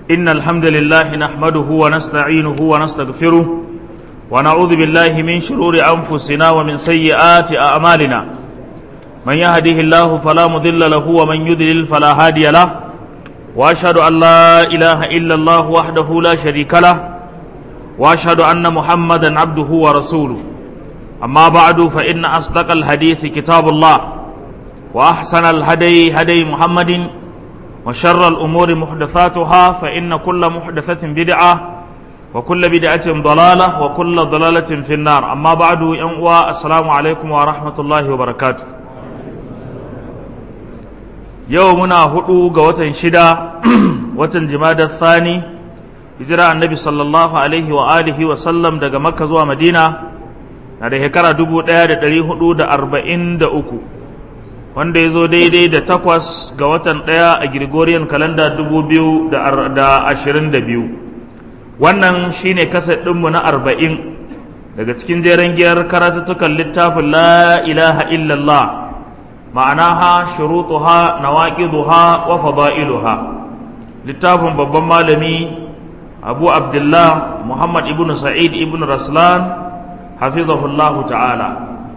إن الحمد لله نحمده ونستعينه ونستغفره ونعوذ بالله من شرور أنفسنا ومن سيئات أعمالنا من يهده الله فلا مضل له ومن يضلل فلا هادي له وأشهد أن لا إله إلا الله وحده لا شريك له وأشهد أن محمدا عبده ورسوله أما بعد فإن أصدق الحديث كتاب الله وأحسن الهدي هدي محمد وشر الأمور محدثاتها فإن كل محدثة بدعة وكل بدعة ضلالة وكل ضلالة في النار أما بعد ينقوى السلام عليكم ورحمة الله وبركاته يومنا هدو قوة شدا وتن جماد الثاني hijira annabi sallallahu alaihi wa alihi wa sallam daga makka zuwa madina na da shekara dubu ɗaya da ɗari hudu da arba'in da uku wanda ya zo daidai da takwas ga watan ɗaya a Gregorian kalanda dubu biyu da ashirin da biyu wannan shine kaset ɗinmu na arba'in daga cikin jeren giyar karatuttukan littafin la ilaha illallah ma'anaha shurutuha nawaqiduha wa fada'iluha littafin babban malami abu abdullah muhammad ibn sa'id ibn raslan hafizahullahu ta'ala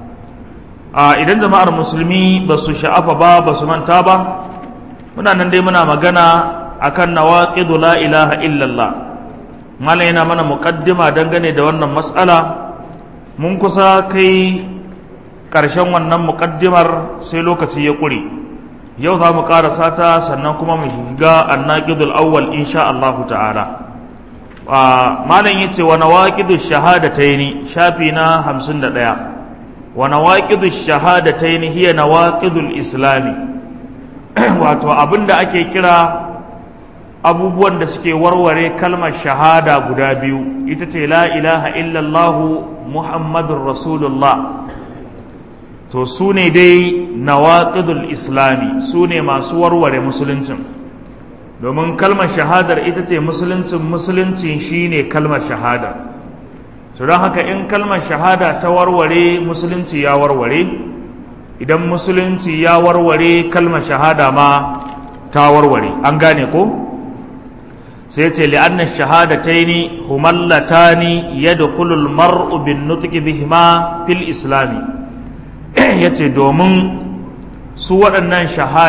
a idan jama'ar musulmi ba su sha'afa ba ba su manta ba muna nan dai muna magana akan nawaqidu la ilaha illallah mala yana mana muqaddima dangane da wannan mas'ala mun kusa kai ƙarshen wannan muqaddimar sai lokaci ya ƙure yau za mu ƙarasa ta sannan kuma mu shiga annaqidul awwal insha Allah ta'ala malam yace wa nawaqidu shahadataini shafi na 51 wa nawaqidu shahadataini hiya nawaqidul islami wato abinda ake kira abubuwan da suke warware kalmar shahada guda biyu ita ce la ilaha illallah muhammadur rasulullah to su ne dai nawaqidul islami su ne masu warware musuluncin domin kalmar shahadar ita ce musuluncin musuluncin shine kalmar shahada to don haka in kalmar shahada ta warware musulunci ya warware idan musulunci ya warware kalmar shahada ma ta warware an gane ko sai ce li'anna shahadataini humallatani yadkhulu al-mar'u bin nutqi bihima fil islami yace domin su waɗannan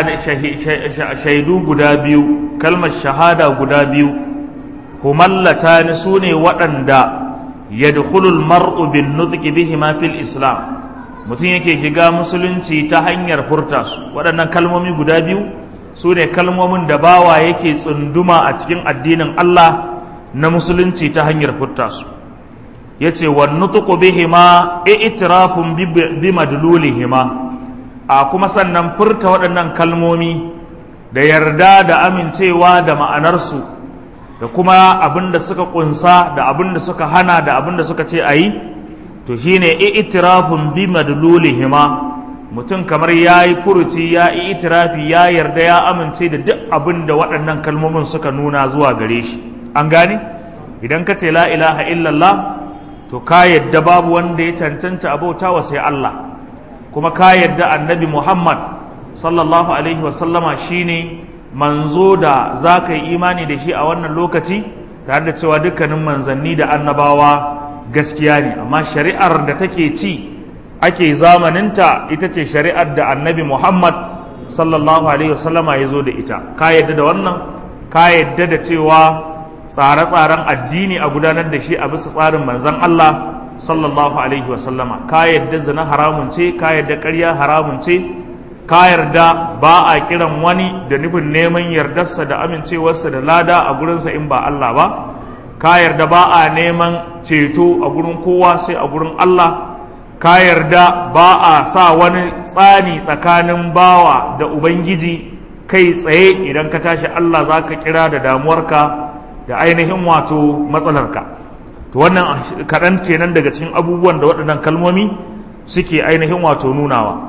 shaidu guda biyu kalmar shahada guda biyu humallata ni su ne waɗanda yadkhulul mar'u bin nutqi bihima fil islam mutum yake shiga musulunci ta hanyar furta su waɗannan kalmomi guda biyu su ne kalmomin da bawa yake tsunduma a cikin addinin Allah na musulunci ta hanyar furta su yace wan nutqu bihima i'tirafun bi madlulihima a kuma sannan furta waɗannan kalmomi da yarda da amincewa da ma'anarsu da kuma abin da suka ƙunsa da abin da suka hana da abin da suka ce a yi to shine itirafun bi madlulihima mutum kamar ya yi furuci ya yi itirafi ya yarda ya amince da duk abin da waɗannan kalmomin suka nuna zuwa gare shi an gane idan ka ce la ilaha illallah to ka yadda babu wanda ya cancanta abauta wa sai Allah kuma ka yadda annabi Muhammad sallallahu alaihi wasallama shine manzo da za ka yi imani da shi a wannan lokaci tare da cewa dukkanin manzanni da annabawa gaskiya ne amma shari'ar da take ci ake zamaninta ita ce shari'ar da annabi Muhammad sallallahu alaihi wasallama ya zo da ita ka yadda da wannan ka yadda da cewa tsare-tsaren addini a gudanar da shi a bisa tsarin manzan Allah sallallahu alaihi wasallama ka yadda zina haramun ce ka yadda ƙarya haramun ce ka yarda ba a kiran wani da nufin neman yardarsa da amincewarsa da lada a gurinsa in ba Allah ba ka yarda ba a neman ceto a gurin kowa sai a gurin Allah ka yarda ba a sa wani tsani tsakanin bawa da ubangiji kai tsaye idan ka tashi Allah za ka kira da damuwarka da ainihin wato matsalarka to wannan kaɗan kenan daga cikin abubuwan da waɗannan kalmomi suke ainihin wato nunawa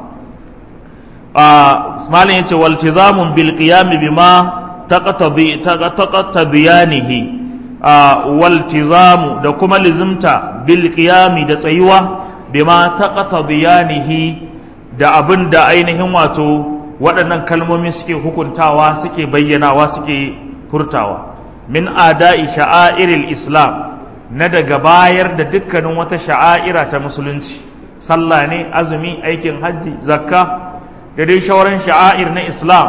malin yace waltizamun bil qiyam bima taqtabi taqtabiyanihi waltizamu da kuma lizimta bil qiyam da tsayuwa bima taqtabiyanihi da abin da ainihin wato waɗannan kalmomi suke hukuntawa suke bayyanawa suke furtawa min ada'i sha'airil islam na daga bayar da dukkanin wata sha'aira ta musulunci sallah ne azumi aikin hajji zakka da dai shauran sha'air na islam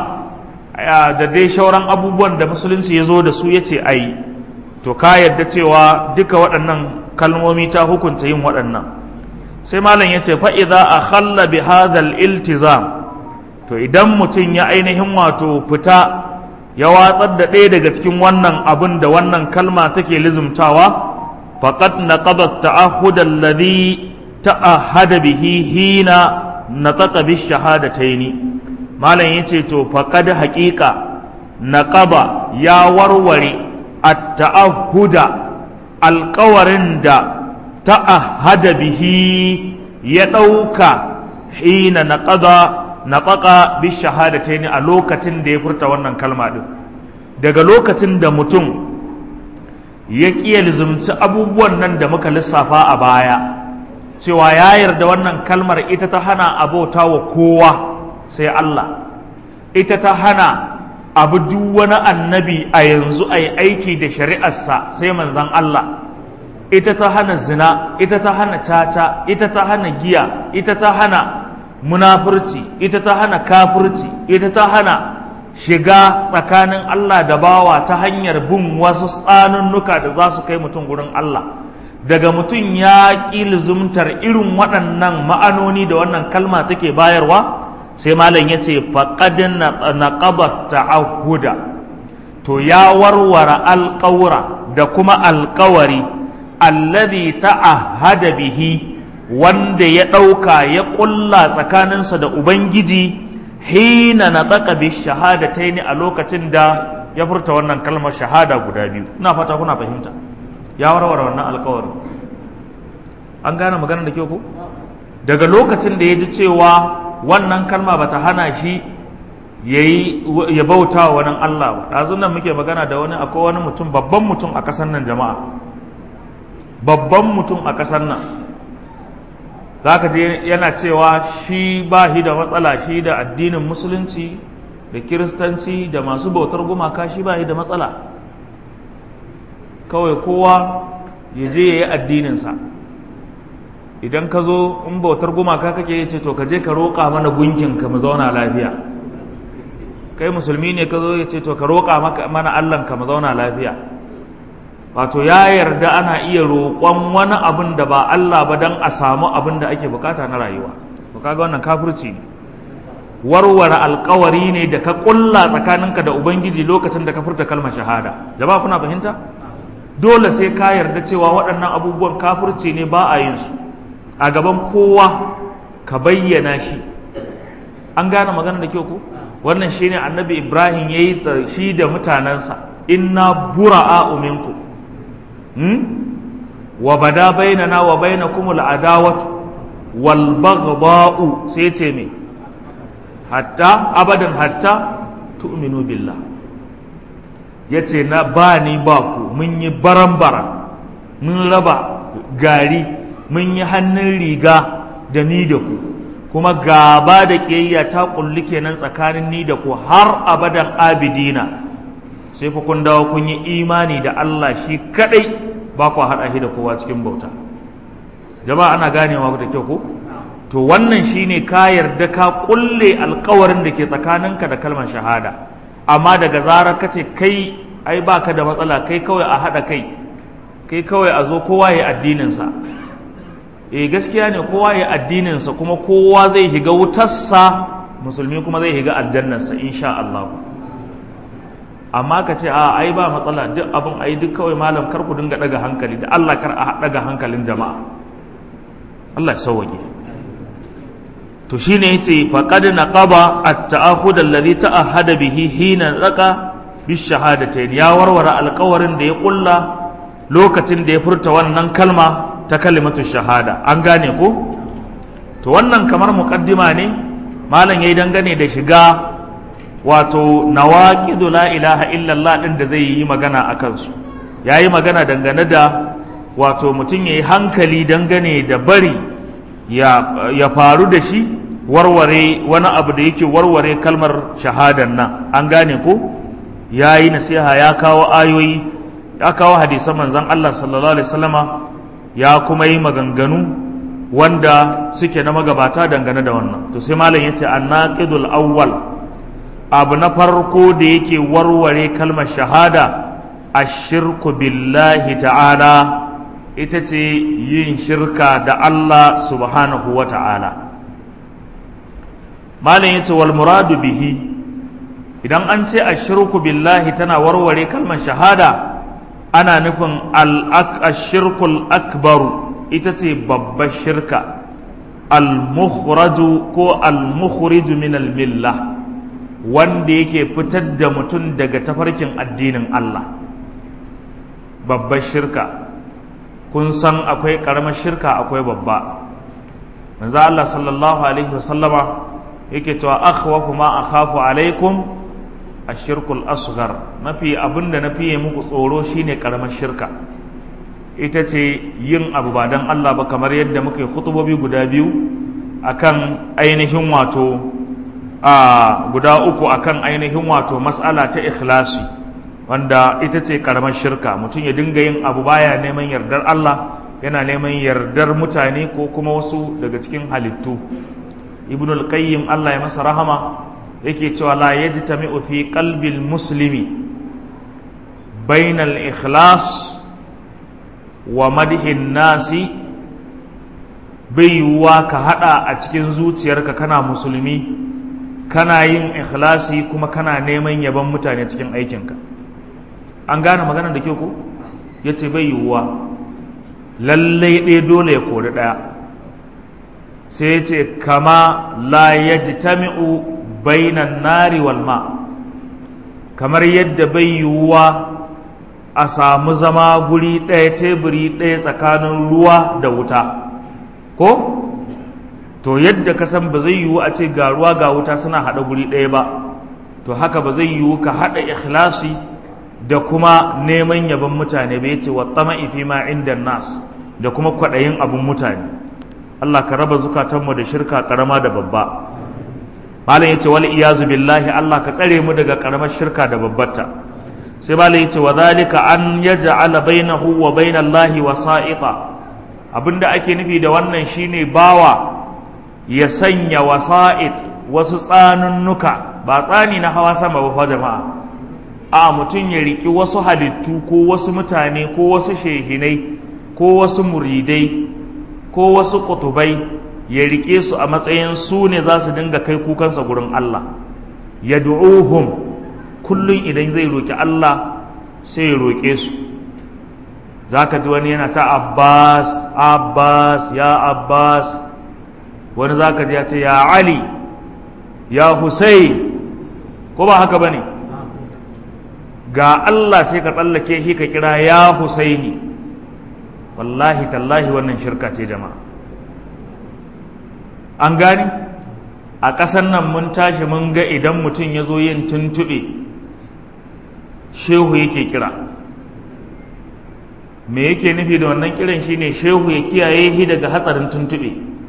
da dai shauran abubuwan da musulunci ya zo da su ya ce a yi to ka yarda cewa duka waɗannan kalmomi ta hukunta yin waɗannan sai malam ya ce fa'iza a khalla bi hadal iltizam to idan mutum ya ainihin wato fita ya watsar da ɗaya daga cikin wannan abin da wannan kalma take lizumtawa faqad naqada ta'ahud alladhi ta'ahada bihi hina nataqa bi shahadataini malam yace to faqad haqiqa naqaba ya warware at-ta'ahuda alƙawarin da ta'ahada bihi ya ɗauka hina naqada nataqa bi shahadataini a lokacin da ya furta wannan kalma din daga lokacin da mutum ya ƙiya lizumci abubuwan nan da muka lissafa a baya cewa ya yarda wannan kalmar ita ta hana abota wa kowa sai Allah ita ta hana abu duk wani annabi a yanzu a yi aiki da shari'arsa sai manzan Allah ita ta hana zina ita ta hana caca ita ta hana giya ita ta hana munafurci ita ta hana kafurci ita ta hana shiga tsakanin Allah da bawa ta hanyar bin wasu tsanunnuka da za su kai mutum gurin Allah daga mutum ya ƙi lizumtar irin waɗannan ma'anoni da wannan kalma take bayarwa sai malam ya ce faƙadin na ƙabar ta'ahuda to ya warware alƙawura da kuma alƙawari allazi ta'ahada bihi wanda ya ɗauka ya ƙulla tsakaninsa da ubangiji hina na tsaka bi shahadatai ne a lokacin da ya furta wannan kalmar shahada guda biyu ina fata kuna fahimta ya warware wannan alkawari an gane maganar da ke ku daga lokacin da ya ji cewa wannan kalma bata hana shi ya bauta wa wani Allah ba ɗazun nan muke magana da wani akwai wani mutum babban mutum a ƙasar nan jama'a babban mutum a ƙasar nan za ka je yana cewa shi ba shi da matsala shi da addinin musulunci da kiristanci da masu bautar gumaka shi ba shi da matsala kawai kowa ya je ya yi addininsa idan ka zo in bautar gumaka kake ya ce to ka je ka roƙa mana gunkinka mu zauna lafiya kai musulmi ne ka zo ya ce to ka roƙa mana allahnka mu zauna lafiya wato ya yarda ana iya roƙon wani abin da ba Allah ba don a samu abin da ake bukata na rayuwa to kaga wannan kafirci ne warware alkawari ne da ka ƙulla tsakaninka da ubangiji lokacin da ka furta kalmar shahada jama'a kuna fahimta dole sai ka yarda cewa waɗannan abubuwan kafirci ne ba a yin su a gaban kowa ka bayyana shi an gane magana da kyau ko wannan shine annabi ibrahim ya yi shi da mutanensa inna bura'a minkum wa bada bainana wa bainakum al'adawatu wal baghdha'u sai ce me hatta abadan hatta tu'minu billah yace na ba ni ba ku mun yi baran-baran mun raba gari mun yi hannun riga da ni da ku kuma gaba da ƙiyayya ta kulli kenan tsakanin ni da ku har abadan abidina sai fa kun dawo kun yi imani da Allah shi kadai ba ku haɗa shi da kowa cikin bauta jama'a ana ganewa da kyau ko to wannan shine ka yarda ka kulle alkawarin da ke tsakaninka da kalmar shahada amma daga zarar ka ce kai ai baka da matsala kai kawai a haɗa kai kai kawai a zo kowa ya addininsa eh gaskiya ne kowa ya addininsa kuma kowa zai shiga wutarsa musulmi kuma zai shiga aljannarsa insha Allah amma ka ce a ai ba matsala duk abin ai duk kawai malam kar ku dinga daga hankali da Allah kar a daga hankalin jama'a Allah ya sauwaje to shine yace faqad naqaba at-ta'ahud alladhi ta'ahada bihi hina laqa bishahadatayn ya warware alƙawarin da ya kulla lokacin da ya furta wannan kalma ta kalimatu shahada an gane ko to wannan kamar muqaddima ne malam yayi dangane da shiga wato nawaqidu la ilaha illallah din da zai yi magana a kansu yayi magana dangane da wato mutum yayi hankali dangane da bari ya, ya faru da shi warware wani abu da yake warware kalmar shahadan nan an gane ko yayi nasiha ya kawo ayoyi ya kawo hadisan manzon Allah sallallahu alaihi wasallama ya kuma yi maganganu wanda suke na magabata dangane da wannan to sai malam yace annaqidul awwal abu na farko da yake warware kalmar shahada ashirku billahi ta'ala ita ce yin shirka da Allah subhanahu wa ta'ala malam yace wal muradu bihi idan an ce ashirku billahi tana warware kalmar shahada ana nufin al-ashirkul akbaru ita ce babbar shirka al-mukhraju ko al-mukhriju min al-millah wanda yake fitar da mutum daga tafarkin addinin Allah babbar shirka kun san akwai karamar shirka akwai babba manzo Allah sallallahu alaihi wasallama yake cewa akhwafu ma akhafu alaikum ashirkul asghar mafi abinda na fiye muku tsoro shine karamar shirka ita ce yin abu ba dan Allah ba kamar yadda muke khutubobi guda biyu akan ainihin wato a guda uku akan ainihin wato mas'ala ta ikhlasi wanda ita ce karamar shirka mutum ya dinga yin abu baya neman yardar Allah yana neman yardar mutane ko kuma wasu daga cikin halittu ibnul qayyim Allah ya masa rahama yake cewa la yajtami'u fi qalbil muslimi bainal ikhlas wa madhin nasi bai yiwuwa ka hada a cikin zuciyarka kana musulmi kana yin ikhlasi kuma kana neman yaban mutane cikin aikinka an gane maganar da ke ku ya ce bai yiwuwa lallai ɗaya dole ya kori ɗaya sai ya ce kama la ya ji tami'u bainan nari wal ma kamar yadda bai yiwuwa a samu zama guri ɗaya teburi ɗaya tsakanin ruwa da wuta ko to yadda ka san ba zai yiwu a ce ga ruwa ga wuta suna haɗa guri ɗaya ba to haka ba zai yiwu ka haɗa ikhlasi da kuma neman yabon mutane bai ce wa tsama'i fi ma inda nas da kuma kwaɗayin abin mutane Allah ka raba zukatanmu da shirka ƙarama da babba malam yace wal iyazu billahi Allah ka tsare mu daga ƙaramar shirka da babbarta sai malam yace wa zalika an yaj'ala bainahu wa bainallahi wasa'ita abinda ake nufi da wannan shine bawa ya sanya wasa'id wasu tsanunnuka ba tsani na hawa sama ba fa jama'a a mutum ya riki wasu halittu ko wasu mutane ko wasu shehinai ko wasu muridai ko wasu kutubai ya rike su a matsayin su ne za su dinga kai kukansa gurin Allah ya du'uhum kullum idan zai roki Allah sai ya roke su za ka ji wani yana ta Abbas Abbas ya Abbas wani za ka ji ya ce ya Ali ya Hussein ko ba haka ba ne ga Allah sai ka tsallake shi ka kira ya Husaini wallahi tallahi wannan shirka ce jama'a an gani a ƙasar nan mun tashi mun ga idan mutum ya zo yin tuntuɓe shehu yake kira me yake nufi da wannan kiran shine shehu ya kiyaye shi daga hatsarin tuntuɓe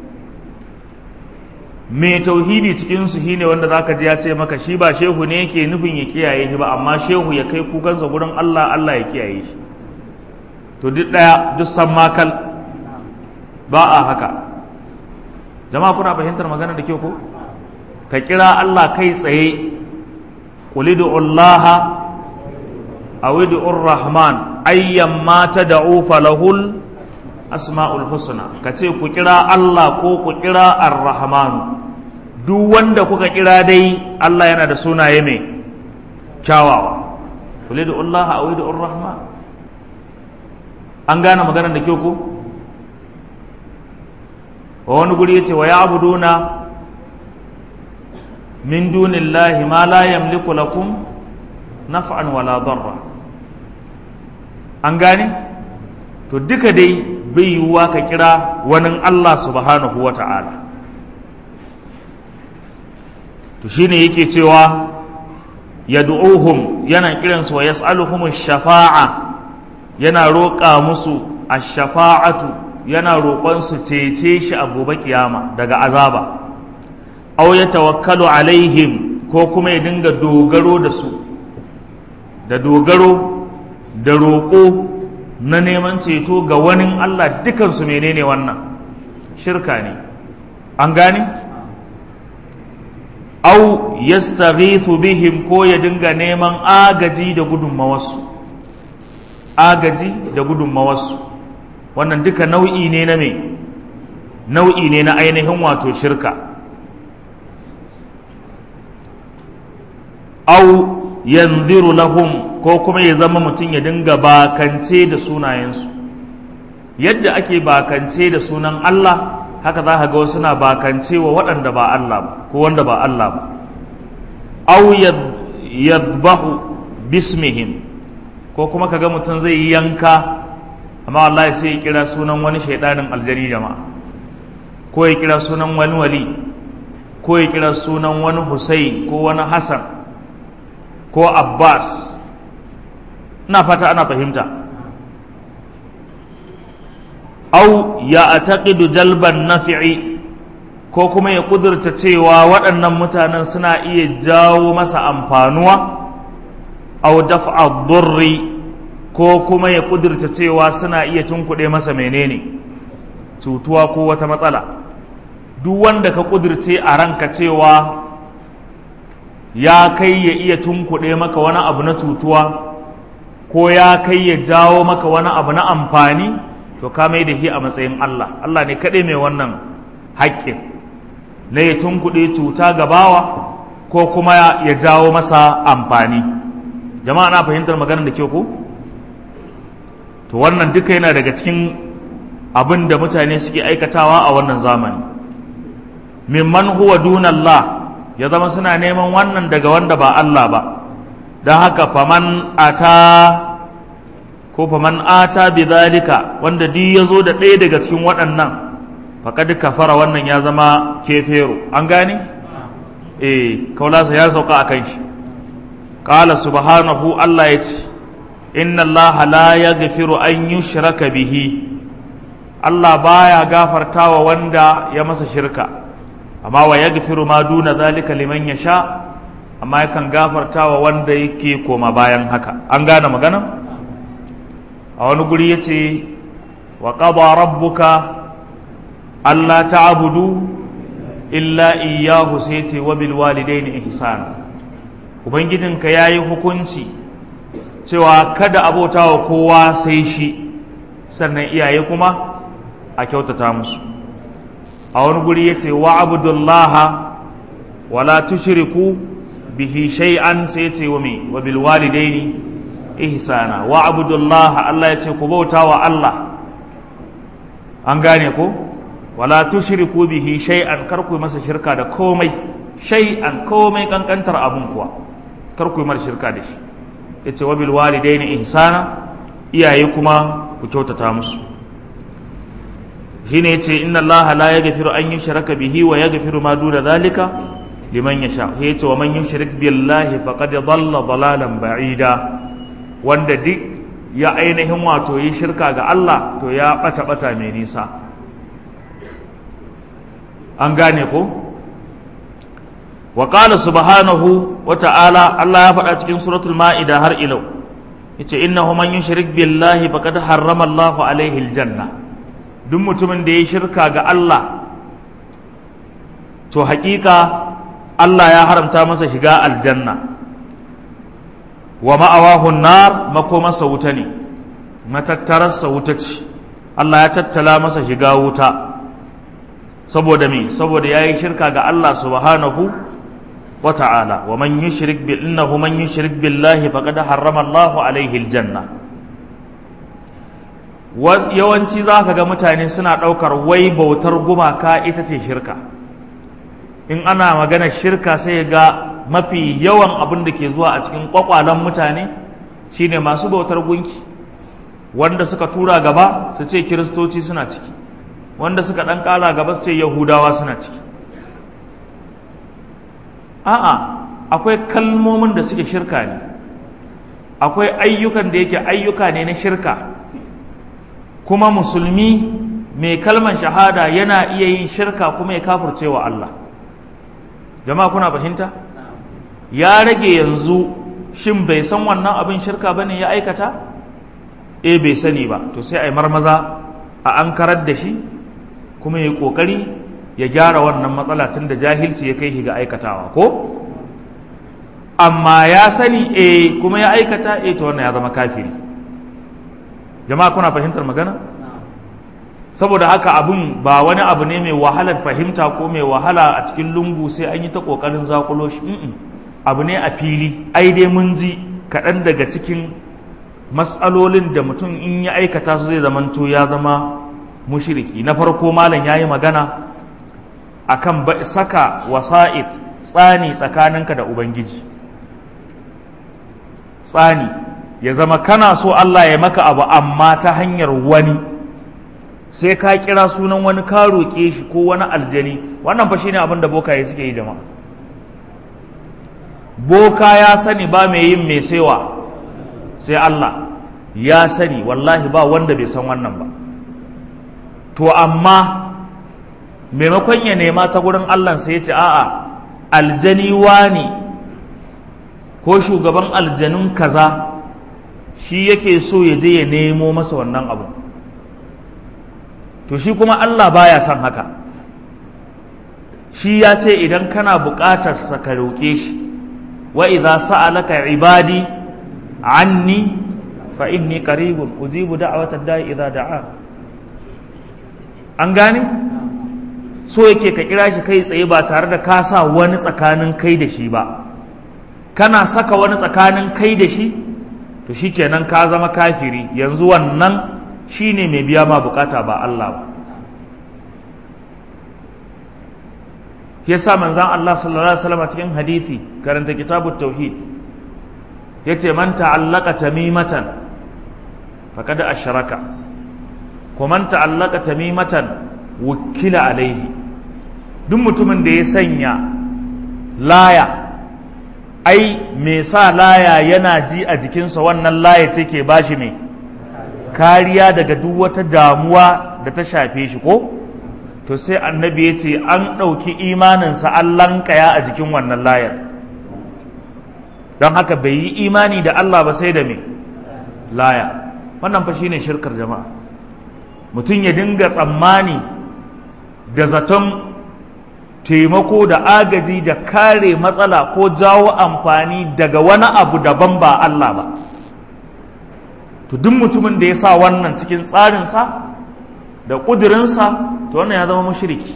mai tauhidi cikinsu shi ne wanda zaka ji ya ce maka shi ba shehu ne yake nufin ya kiyaye shi ba amma shehu ya kai kukansa gurin Allah Allah ya kiyaye shi to duk ɗaya duk san makal ba a haka jama'a kuna fahimtar magana da kyau ko ka kira Allah kai tsaye qulidu Allah aw rahman ayyan ma tad'u falahul asma'ul husna ka ce ku kira Allah ko ku kira ar-rahmanu duk wanda kuka kira dai Allah yana da sunaye mai kyawawa kule da Allah a da rahman an gane maganar da kyau ko wa wani guri yace wa ya'buduna min dunillahi ma la yamliku lakum naf'an wala darra an gane to duka dai bai yiwuwa ka kira wani Allah subhanahu wa ta'ala to shine yake cewa yad'uhum yana kiransu wa yas'aluhum shafa'a yana roƙa musu ash-shafa'atu yana roƙon su cece shi a gobe kiyama daga azaba aw yatawakkalu alaihim ko kuma ya dinga dogaro da su da dogaro da roƙo na neman ceto ga wani Allah dukansu menene wannan shirka ne an gane au yastaghithu bihim ko ya dinga neman agaji da gudunmawarsu agaji da gudunmawarsu wannan duka nau'i ne na me nau'i ne na ainihin wato shirka au yanziru lahum ko kuma ya zama mutum ya dinga bakance da sunayensu yadda ake bakance da sunan Allah haka za ka ga wasu na bakance wa waɗanda ba Allah ba ko wanda ba Allah ba au yadbahu bismihim ko kuma ka ga mutum zai yi yanka amma wallahi sai ya kira sunan wani shaidanin aljani jama'a ko ya kira sunan wani wali ko ya kira sunan wani Hussein ko wani Hassan ko Abbas ina fata ana fahimta au ya ataqidu jalban nafi'i ko kuma ya kudurta cewa waɗannan mutanen suna iya jawo masa amfanuwa au daf'a durri ko kuma ya kudurta cewa suna iya tunkuɗe masa menene cutuwa ko wata matsala duk wanda ka kudurce a ranka cewa ya kai ya iya tunkuɗe maka wani abu na cutuwa ko ya kai ya jawo maka wani abu na amfani to ka mai da shi a matsayin Allah Allah ne kaɗai mai wannan haƙƙin na ya tunkuɗe cuta ga bawa ko kuma ya jawo masa amfani jama'a na fahimtar maganar da ke ku to wannan duka yana daga cikin abin da mutane suke aikatawa a wannan zamani mimman huwa dunallah ya zama suna neman wannan daga wanda ba Allah ba don haka faman ata ko faman ata bi zalika wanda duk ya zo da ɗaya daga cikin waɗannan faƙad kafara wannan ya zama kefero an gane eh kaulasa ya sauka a kan shi qala subhanahu Allah ya ce inna Allah la yaghfiru an yushraka bihi Allah baya gafartawa wanda ya masa shirka amma wa yaghfiru ma duna zalika liman yasha amma yakan gafartawa wanda yake koma bayan haka an gane magana a wani guri yace wa qada rabbuka alla ta'budu illa iyyahu sai ce wa bil walidaini ihsana ubangijinka yayi hukunci cewa kada abotawa kowa sai shi sannan iyaye kuma a kyautata musu a wani guri ya ce wa abudullaha wala tushriku bihi shay'an sai ce wa mai wa bil walidaini ihsana wa abudullaha Allah ya ce ku bauta wa Allah an gane ko wala tushriku bihi shay'an kar ku masa shirka da komai shay'an komai kankantar abun kuwa kar ku mar shirka da shi yace wa bil walidaini ihsana iyaye kuma ku kyautata musu shine yace inna allaha la yaghfiru an yushraka bihi wa yaghfiru ma duna dhalika liman yasha yace wa man yushrik billahi faqad dhalla dhalalan ba'ida wanda duk ya ainihin wato yi shirka ga Allah to ya bata bata mai nisa an gane ko wa qala subhanahu wa ta'ala Allah ya faɗa cikin suratul ma'ida har ilau yace innahu man yushrik billahi faqad harrama Allahu alaihi aljanna duk mutumin da ya shirka ga Allah to haƙiƙa Allah ya haramta masa shiga aljanna wa ma'awahun nar makomarsa wuta ne matattararsa wuta ce Allah ya tattala masa shiga wuta saboda me saboda ya yi shirka ga Allah subhanahu wa ta'ala wa man yushrik bi innahu man yushrik billahi faqad harrama Allahu alaihi aljanna yawanci za ka ga mutane suna ɗaukar wai bautar gumaka ita ce shirka in ana magana shirka sai ga mafi yawan abin da ke zuwa a cikin ƙwaƙwalen mutane shine masu bautar gunki wanda suka tura gaba su ce kiristoci suna ciki wanda suka ɗan ƙala gaba su ce yahudawa suna ciki a'a akwai kalmomin da suke shirka ne akwai ayyukan da yake ayyuka ne na shirka kuma musulmi mai kalman shahada yana iya yin shirka kuma ya kafurce wa Allah jama'a kuna fahimta ya rage yanzu shin bai san wannan abin shirka bane ya aikata e bai sani ba to sai a yi marmaza a an karar da shi kuma ya yi ƙoƙari ya gyara wannan matsala tun da jahilci ya kai shi ga aikatawa ko amma ya sani e kuma ya aikata e to wannan ya zama kafiri jama'a kuna fahimtar magana saboda haka abun ba wani abu ne mai wahalar fahimta ko mai wahala a cikin lungu sai an yi ta ƙoƙarin zakulo shi abu ne a fili ai dai mun ji kaɗan daga cikin matsalolin da mutum in ya aikata su zai zamanto ya zama mushiriki na farko malam ya yi magana akan saka wasa'id tsani tsakaninka da ubangiji tsani ya zama kana so Allah ya maka abu amma ta hanyar wani sai ka kira sunan wani ka roƙe shi ko wani aljani wannan fa shine abin da bokaye suke yi jama'a boka ya sani ba mai yin mai saiwa sai Allah ya sani wallahi ba wanda bai san wannan ba to amma maimakon ya nema ta gurin Allah sai ya ce a'a aljani wani ko shugaban aljanun kaza shi yake so ya je ya nemo masa wannan abu to shi kuma Allah baya son haka shi ya ce idan kana buƙatar sa ka roƙe shi wa idza sa'alaka ibadi anni fa inni qaribun ujibu da'watad da'i idza da'a an gane so yake ka kira shi kai tsaye ba tare da ka sa wani tsakanin kai da shi ba kana saka wani tsakanin kai da shi to shikenan ka zama kafiri yanzu wannan shine mai biya ma bukata ba Allah ba yasa manzon Allah sallallahu alaihi wasallam cikin hadisi karanta kitabut tauhid yace man ta'allaka tamimatan faqad ashraka ko man ta'allaka tamimatan wukila alaihi duk mutumin da ya sanya laya ai me sa laya yana ji a jikinsa wannan laya take bashi mai kariya daga duk wata damuwa da ta shafe shi ko to sai annabi ya ce an ɗauki imaninsa an lankaya a jikin wannan layar don haka bai yi imani da Allah ba sai da me laya wannan fa shine shirkar jama'a mutum ya dinga tsammani da zaton taimako da agaji da kare matsala ko jawo amfani daga wani abu daban ba Allah ba to duk mutumin da ya sa wannan cikin tsarinsa da ƙudurinsa to wannan ya zama mushriki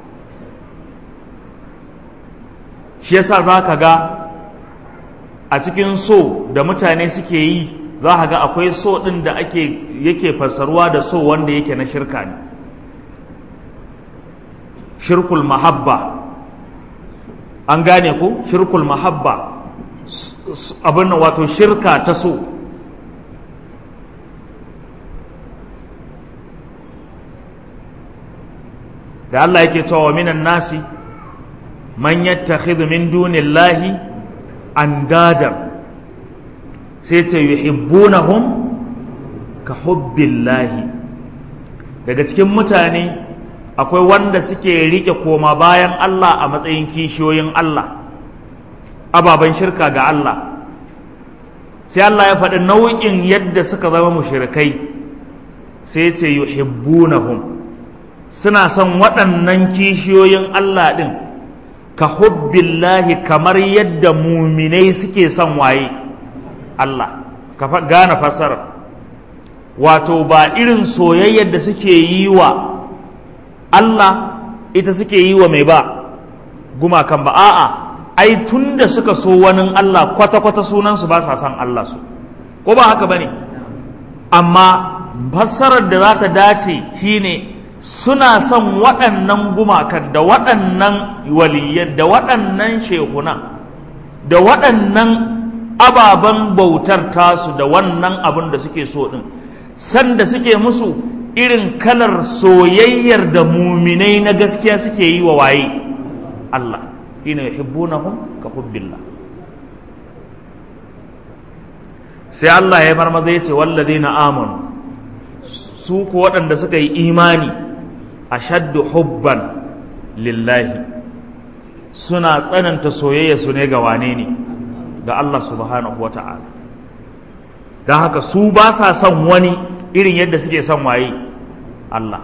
shi yasa za ka ga a cikin so da mutane suke yi za ka ga akwai so ɗin da ake yake fassarwa da so wanda yake na shirka ne shirkul mahabba an gane ko shirkul mahabba abin wato shirka ta so da Allah yake cewa minan nasi man yattakhidhu min dunillahi andadan sai ta yuhibbunahum ka hubbillahi daga cikin mutane akwai wanda suke rike koma bayan Allah a matsayin kishiyoyin Allah ababen shirka ga Allah sai Allah ya faɗi nau'in yadda suka zama mushrikai sai ce yuhibbunahum suna son waɗannan kishiyoyin Allah ɗin ka hubbillahi kamar yadda muminai suke son waye Allah ka gane fasara wato ba irin soyayyar da suke yi wa Allah ita suke yi wa mai ba gumakan ba a'a ai tun da suka so wani Allah kwata-kwata sunansu ba sa son Allah su ko ba haka ba ne amma fassarar da za ta dace shine suna son waɗannan gumakan da waɗannan waliyan da waɗannan shekunan da waɗannan ababen bautar tasu da wannan abin da suke so ɗin sanda suke musu irin kalar soyayyar da muminai na gaskiya suke yi wa waye Allah ina yuhibbunahum ka hubbillah sai Allah ya marmaza ya ce wallazina amanu su ko waɗanda suka yi imani ashaddu hubban lillahi suna tsananta soyayya su ne ga wane ne ga Allah subhanahu wata'ala don haka su ba sa son wani irin yadda suke son waye Allah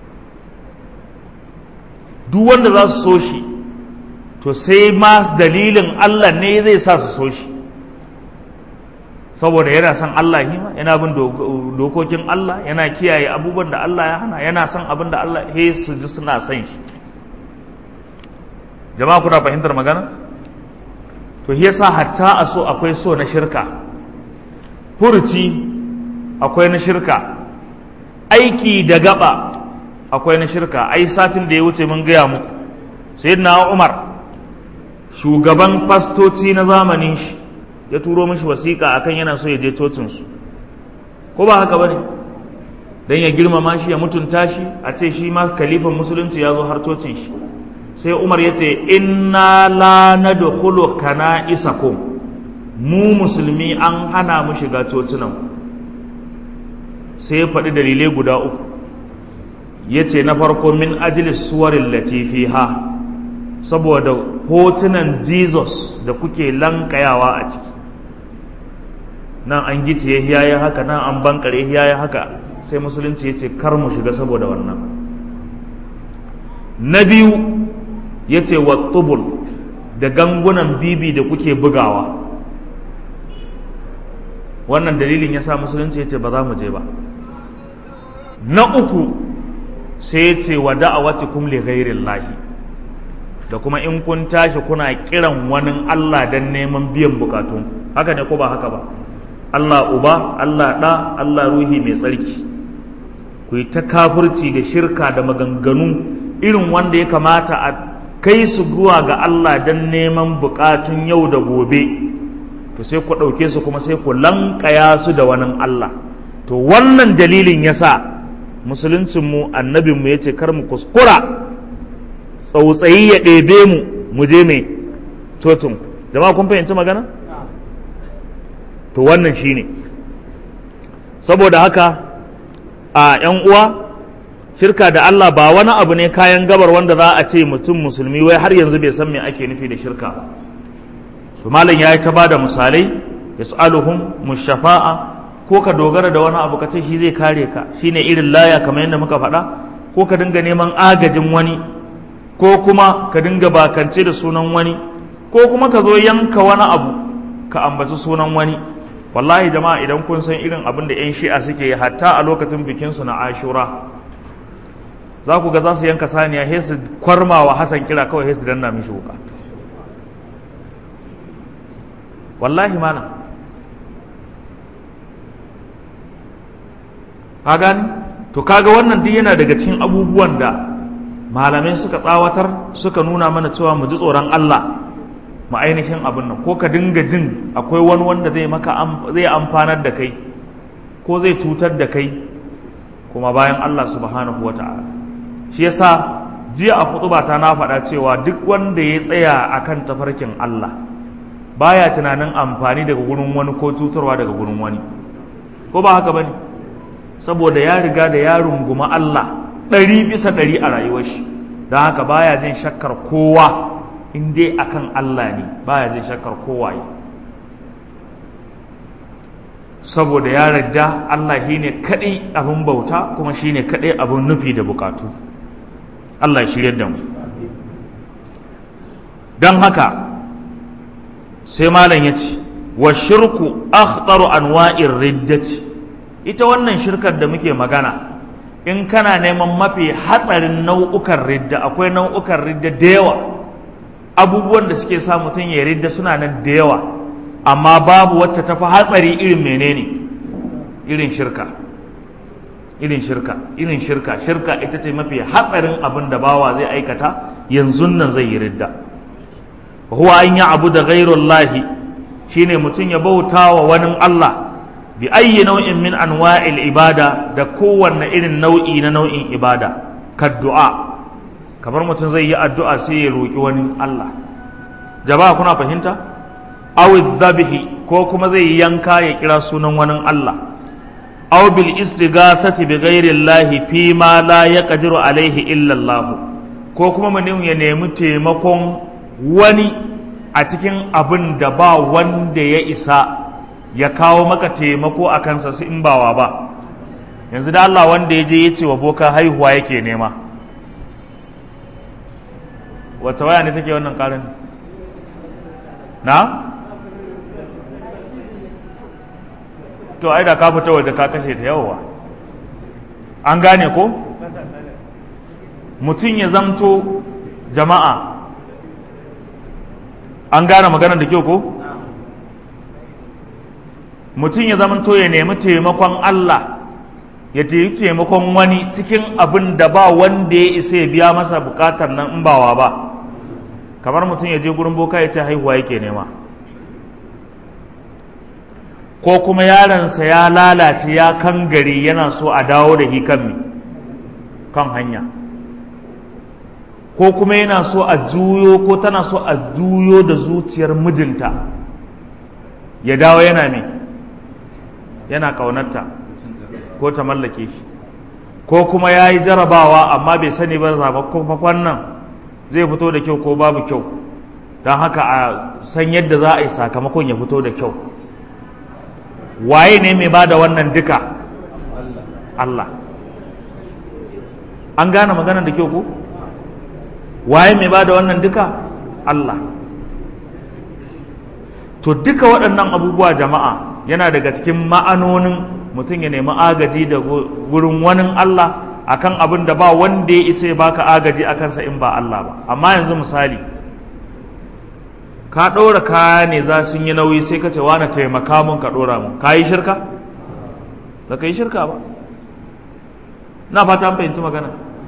duk wanda za su so shi to sai ma dalilin Allah ne zai sa su so shi saboda yana son Allah hima yana bin dokokin Allah yana kiyaye abubuwan da Allah ya hana yana son abin da Allah he su ji suna son shi jama'a kuna fahimtar magana to yasa hatta a so akwai so na shirka furuci akwai na shirka aiki da gaba akwai na shirka ai satin da ya wuce mun gaya muku sayyidina Umar shugaban fastoci na zamanin shi ya turo mishi wasiƙa akan yana so ya je cocinsu ko ba haka bane dan ya girmama shi ya mutunta shi a ce shi ma kalifan musulunci ya zo har cocin shi sai Umar ya ce inna la nadkhulu kana isakum mu musulmi an hana mu shiga cocinan sai ya faɗi dalilai guda uku ya ce na farko min ajilis suwarin latifi ha saboda hotunan jesus da kuke lankayawa a ciki nan an gice ya yi haka nan an bankare ya yi haka sai musulunci ya ce kar mu shiga saboda wannan na biyu ya ce wa tubul da gangunan bibi da kuke bugawa wannan dalilin ya sa musulunci ya ce ba za mu je ba na uku sai ya ce wa da'awatikum li ghairin lahi da kuma in kun tashi kuna kiran wani Allah don neman biyan bukatun haka ne ko ba haka ba Allah uba Allah ɗa Allah ruhi mai tsarki ku yi ta kafirci da shirka da maganganu irin wanda ya kamata a kai su zuwa ga Allah don neman bukatun yau da gobe to sai ku ɗauke su kuma sai ku lankaya su da wani Allah to wannan dalilin ya sa musuluncinmu annabinmu ya ce kar mu kuskura tsautsayi ya ɗebe mu mu je mai cocin jama'a kun fahimci magana to wannan shine saboda haka a ‘yan uwa shirka da Allah ba wani abu ne kayan gabar wanda za a ce mutum musulmi wai har yanzu bai san me ake nufi da shirka ba su malam ya yi ta ba da misalai ya su'aluhum mushafa'a ko ka dogara da wani abu ka ce shi zai kare ka shine irin laya kamar yadda muka faɗa ko ka dinga neman agajin wani ko kuma ka dinga bakance da sunan wani ko kuma ka zo yanka wani abu ka ambaci sunan wani wallahi jama'a idan kun san irin abin da 'yan shi'a suke yi hatta a lokacin bikinsu na ashura za ku ga za su yanka saniya he su kwarma wa hasan kira kawai he su danna mishi wuka wallahi mana ka gani to kaga wannan duk yana daga cikin abubuwan da malamai suka tsawatar suka nuna mana cewa mu ji tsoron Allah mu ainihin abin nan ko ka dinga jin akwai wani wanda zai maka zai amfanar da kai ko zai cutar da kai kuma bayan Allah subhanahu wata'ala shi yasa jiya a ta na faɗa cewa duk wanda ya tsaya akan tafarkin Allah baya tunanin amfani daga gurin wani ko cutarwa daga gurin wani ko ba haka bane saboda ya riga da ya runguma Allah ɗari bisa ɗari a rayuwar shi don haka baya jin shakkar kowa in dai akan Allah ne baya jin shakkar kowa yi saboda ya yarda Allah shi ne kaɗai abin bauta kuma shi ne kaɗai abin nufi da bukatu Allah ya shirya da mu don haka sai malam ya ce wa shirku akhtaru anwa'ir riddati ita wannan shirkar da muke magana in kana neman mafi hatsarin nau'ukan ridda akwai nau'ukan ridda da yawa abubuwan da suke sa mutum ya ridda suna nan da yawa amma babu wacce tafi hatsari irin menene irin shirka irin shirka irin shirka shirka ita ce mafi hatsarin abin da bawa zai aikata yanzu nan zai yi ridda huwa an yi abu da ghairullahi shine mutum ya bauta wa wani Allah bi ayyi nau'in min anwa'il ibada da kowanne irin nau'i na nau'in ibada ka du'a kamar mutum zai yi addu'a sai ya roki wani Allah jama'a kuna fahimta aw dhabhi ko kuma zai yanka ya kira sunan wani Allah aw bil istighathati bi ghairi Allah fi ma la yaqdiru alaihi illa Allah ko kuma mutum ya nemi taimakon wani a cikin abin da ba wanda ya isa ya kawo maka taimako a kansa su in bawa ba yanzu da Allah wanda ya je ya ce wa boka haihuwa yake nema wata waya ne take wannan karin na to ai da ka fita waje ka kashe ta yawa an gane ko mutum ya zamto jama'a an gane maganar da kyau ko mutum ya zamto ya nemi taimakon Allah ya taimi taimakon wani cikin abin da ba wanda ya isa ya biya masa bukatar nan in bawa ba kamar mutum ya je gurin boka ya ce haihuwa yake nema ko kuma yaronsa ya lalace ya kan gari yana so a dawo da hikan kan hanya ko kuma yana so a juyo ko tana so a juyo da zuciyar mijinta ya dawo yana ne yana ƙaunarta ko ta mallake shi ko kuma ya yi jarabawa amma bai sani ba zaɓaɓɓen nan zai fito da kyau ko babu kyau don haka a san yadda za a yi sakamakon ya fito da kyau waye ne mai ba da wannan duka Allah an gane maganar da kyau ko waye mai ba da wannan duka Allah to duka waɗannan abubuwa jama'a yana daga cikin ma'anonin mutum ya nemi agaji da wurin wani Allah akan abin da ba wanda ya isa ya baka agaji a kansa in ba Allah ba amma yanzu misali ka ɗora kaya ne za sun yi nauyi sai ka ce wani taimaka mun ka ɗora mun ka yi shirka ba ka yi shirka ba na fata an fahimci magana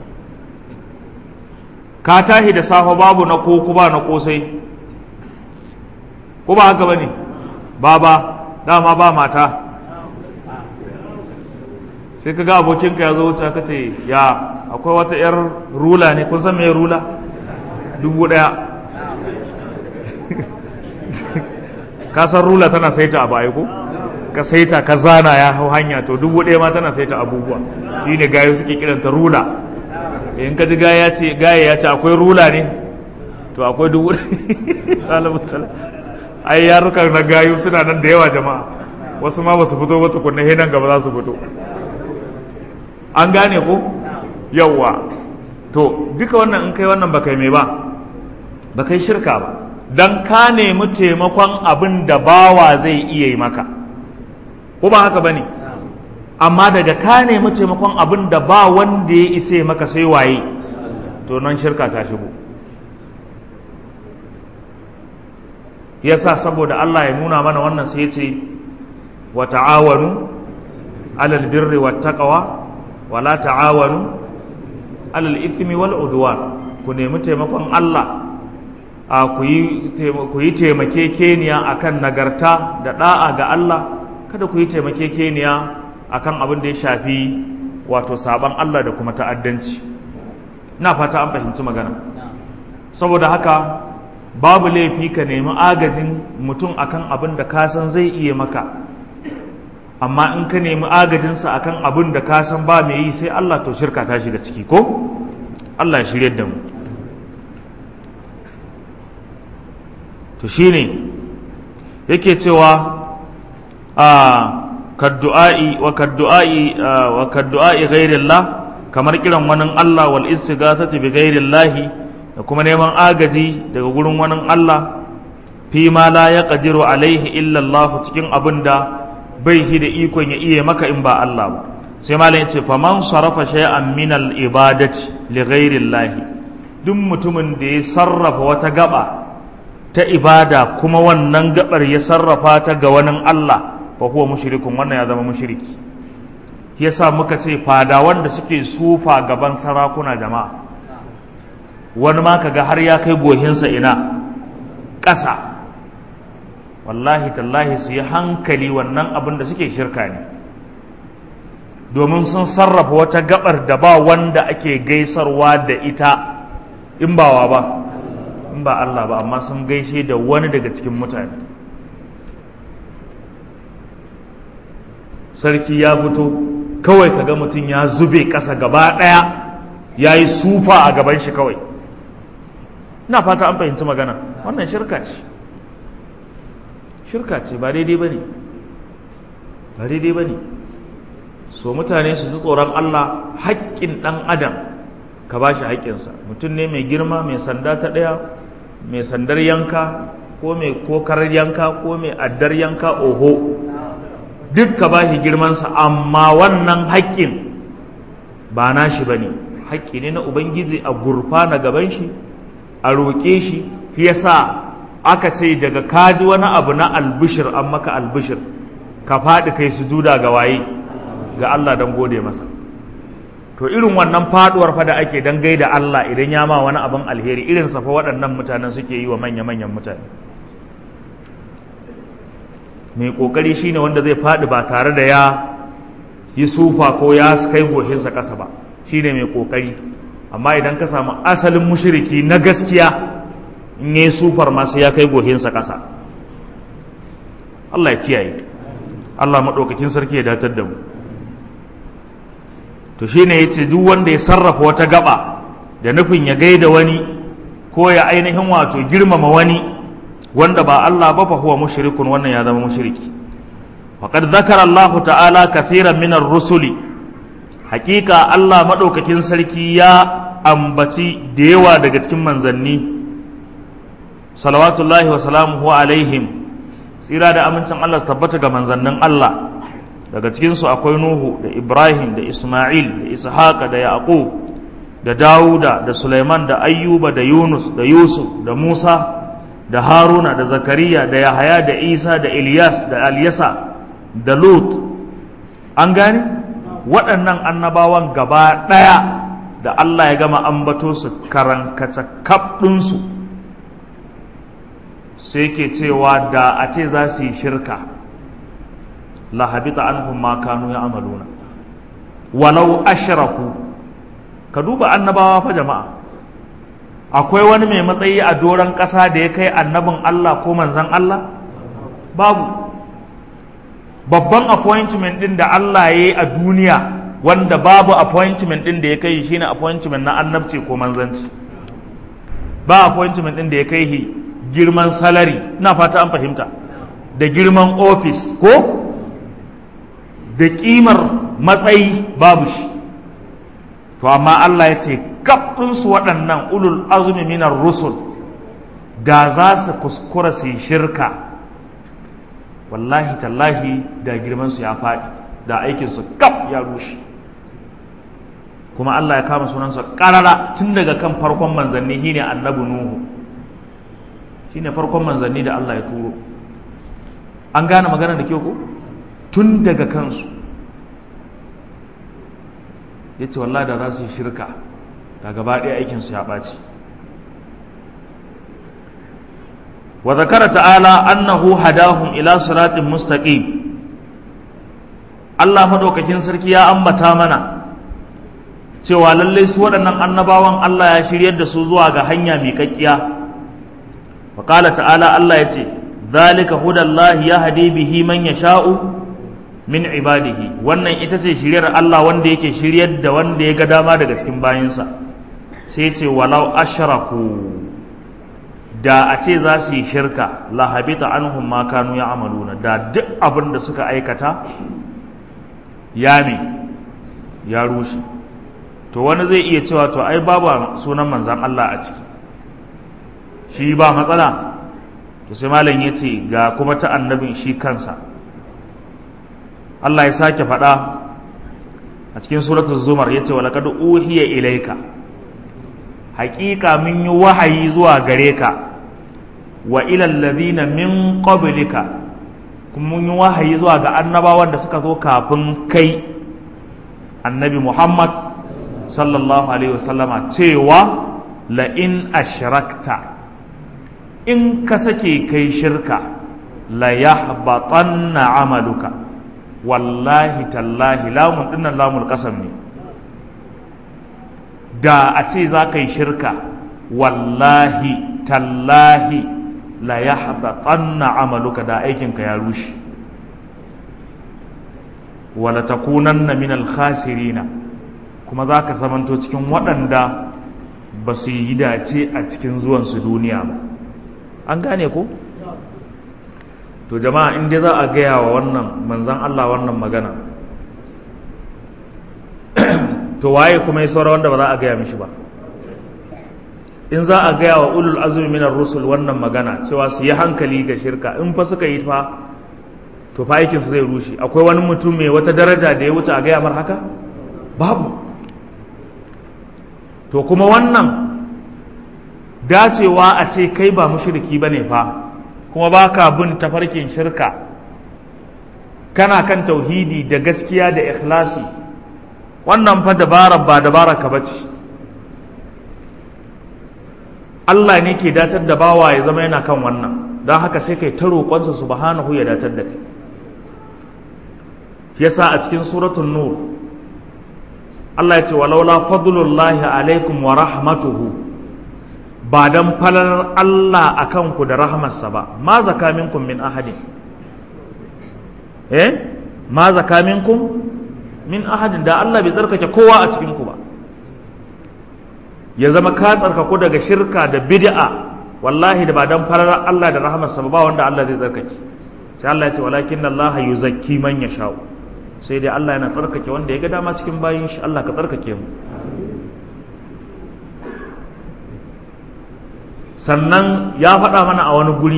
ka tahi da safe babu na koko ba na kosai ko ba haka ba ne ba ba dama ba mata sai ka ga abokinka ya zo wuce ka ce ya akwai wata 'yar rula ne kun san me rula dubu ɗaya ka san rula tana saita abu aiko ka saita ka zana ya hau hanya to dubu ɗaya ma tana saita abubuwa shi ne gayo suke kiranta rula in ka ji gaya ce gaya ya ce akwai rula ne to akwai dubu ɗaya ai yarukan na gayu suna nan da yawa jama'a wasu ma ba su fito ba tukunna nan gaba za su fito an gane ko yawwa to duka wannan in kai wannan ba kai mai ba ba kai shirka ba don ka nemi taimakon abin da bawa zai iya yi maka ko ba haka ba ne amma daga ka nemi taimakon abin da ba wanda ya isa maka sai waye to nan shirka ta shigo yasa saboda Allah ya nuna mana wannan sai ya ce wa ta'awanu alal birri wat taqwa wa la ta'awanu alal ithmi wal udwan ku nemi taimakon Allah a ku yi taimakekeniya akan nagarta da da'a ga Allah kada ku yi taimakekeniya akan abin da ya shafi wato saban Allah da kuma ta'addanci ina fata an fahimci magana saboda haka babu laifi ka nemi agajin mutum akan abin da ka san zai iya maka amma in ka nemi agajinsa akan abin da ka san ba mai yi sai Allah to shirka ta shiga ciki ko Allah ya shirye da mu to shine yake cewa a kaddu'a'i wa kaddu'a'i wa kaddu'a'i ghairillah kamar kiran wani Allah wal istighathati bi ghairillahi da kuma neman agaji daga gurin wani Allah fi ma la yaqdiru alaihi illa Allah cikin abin da bai shi da ikon ya iya maka in ba Allah ba sai malam yace faman sarafa shay'an min al ibadati li ghairillahi duk mutumin da ya sarrafa wata gaba ta ibada kuma wannan gabar ya sarrafa ta ga wani Allah fa huwa mushrikun wannan ya zama mushriki yasa muka ce fadawan da suke sufa gaban sarakuna jama'a wani ma kaga har ya kai gohinsa ina ƙasa wallahi tallahi su yi hankali wannan abin da suke shirka ne domin sun sarrafa wata gabar da ba wanda ake gaisarwa da ita in bawa ba in ba Allah ba amma sun gaishe da wani daga cikin mutane sarki ya fito kawai kaga mutum ya zube ƙasa gaba ɗaya ya yi sufa a gaban shi kawai ina fata an fahimci magana wannan shirka ce shirka ce ba daidai ba ne ba daidai ba ne so mutane su ji tsoron Allah haƙƙin ɗan adam ka ba shi haƙƙinsa mutum ne mai girma mai sanda ta ɗaya mai sandar yanka ko mai kokar yanka ko mai addar yanka oho duk ka ba shi girmansa amma wannan haƙƙin ba na shi ba ne haƙƙi ne na ubangiji a gurfa na gaban shi a roƙe shi shi yasa aka ce daga kaji wani abu na albishir an maka albishir ka faɗi kai sujuda ga waye ga Allah don gode masa to irin wannan faduwar fa da ake dan gaida Allah idan ya ma wani abin alheri irin sa fa waɗannan mutanen suke yi wa manya-manyan mutane mai kokari shine wanda zai faɗi ba tare da ya yi sufa ko ya kai gohinsa ƙasa ba shine mai kokari amma idan ka samu asalin mushiriki na gaskiya in yi sufar masu ya kai gohinsa ƙasa Allah ya kiyaye Allah maɗaukakin sarki ya datar da mu to shine yace duk wanda ya sarrafa wata gaba da nufin ya gaida wani ko ya ainihin wato girmama wani wanda ba Allah ba fa huwa mushrikun wannan ya zama mushriki faqad zakara Allah ta'ala kathiran min ar-rusuli hakika Allah madaukakin sarki ya ambaci da yawa daga cikin manzanni salawatullahi wa salamuhu alaihim tsira da amincin Allah su tabbata ga manzannin Allah daga cikinsu akwai Nuhu da Ibrahim da Ismail da Ishaqa da Yaqub da Dawuda da Sulaiman da Ayyuba da Yunus da Yusuf da Musa da Haruna da Zakariya da Yahaya da Isa da Ilyas da Alyasa da Lut an gane waɗannan annabawan gaba ɗaya da Allah ya gama ambato su karankace kaɗinsu sai ke cewa da a ce za su yi shirka la habita anhum ma kanu ya'maluna walau ashraku ka duba annabawa fa jama'a akwai wani mai matsayi a doron ƙasa da ya kai annabin Allah ko manzan Allah babu babban appointment din da Allah ya yi a duniya wanda babu appointment din da ya kai shine appointment na annabci ko manzanci ba appointment din da ya kai girman salary ina fata an fahimta da girman office ko da ƙimar matsayi babu shi to amma Allah ya ce su waɗannan ulul azumi minar rusul da za su kuskura su yi shirka wallahi tallahi da girmansu ya faɗi da aikinsu kaf ya rushe kuma Allah ya kama sunansa ƙarara tun daga kan farkon manzanni shine annabi nuhu shine farkon manzanni da Allah ya turo an gane magana da kyau ko tun daga kansu ya ce wallah da za su yi shirka da gaba ɗaya aikinsu ya ɓaci wa zakara ta'ala annahu hadahum ila siratin mustaqim Allah madaukakin sarki ya ambata mana cewa lallai su waɗannan annabawan Allah ya shiryar da su zuwa ga hanya miƙaƙƙiya wa ta'ala Allah ya ce zalika hudallahi yahdi bihi man yasha'u min ibadihi wannan ita ce shiryar Allah wanda yake shiryar da wanda ya ga dama daga cikin bayinsa sai ce walau ashraku da a ce za su yi shirka la habita anhum ma kanu ya'maluna da duk abin da suka aikata ya me ya rushe to wani zai iya cewa to ai babu sunan manzan Allah a ciki shi ba matsala to sai malam ya ce ga kuma ta annabin shi kansa Allah ya sake faɗa a cikin suratul zumar ya ce wa laqad uhiya ilaika haƙiƙa mun yi wahayi zuwa gare ka wa ila alladhina min qablika kuma mun yi wahayi zuwa ga annabawan da suka zo kafin kai annabi Muhammad sallallahu alaihi wasallama cewa la in ashrakta in ka sake kai shirka la yahbatanna amaluka wallahi tallahi lamun dinnan lamul qasam ne da a ce za ka yi shirka wallahi tallahi la yahbatanna amaluka da aikinka ya rushe wala takunanna min al-khasirina kuma za ka zamanto cikin waɗanda ba su yi dace a cikin zuwansu duniya ba an gane ko to to jama'a in dai za a gaya wa wannan manzan Allah wannan magana to waye kuma ya saura wanda ba za a gaya mishi ba in za a gaya wa ulul azumi minar rusul wannan magana cewa su yi hankali ga shirka in fa suka yi fa to fa aikinsu zai rushe akwai wani mutum mai wata daraja da ya wuce a gaya mar haka babu to kuma wannan dacewa a ce kai ba mushriki bane fa kuma ba ka bin tafarkin shirka kana kan tauhidi da gaskiya da ikhlasi wannan fa dabarar ba dabarar ka bace Allah ne ke datar da bawa ya zama yana kan wannan don haka sai kai ta roƙonsa subhanahu ya datar da kai yasa a cikin suratul nur Allah ya ce walaula fadlullahi alaikum wa rahmatuhu ba dan falar Allah akan ku da rahmarsa ba ma zaka minkum min ahadin eh ma zaka minkum min ahadin da Allah bai tsarkake kowa a cikin ku ba ya zama ka tsarkaku daga shirka da bid'a wallahi da ba dan farar Allah da rahmarsa ba wanda Allah zai tsarkake sai Allah ya ce walakin Allah yuzakki man yasha'u sai dai Allah yana tsarkake wanda ya ga dama cikin bayin shi Allah ka tsarkake mu sannan ya faɗa mana a wani guri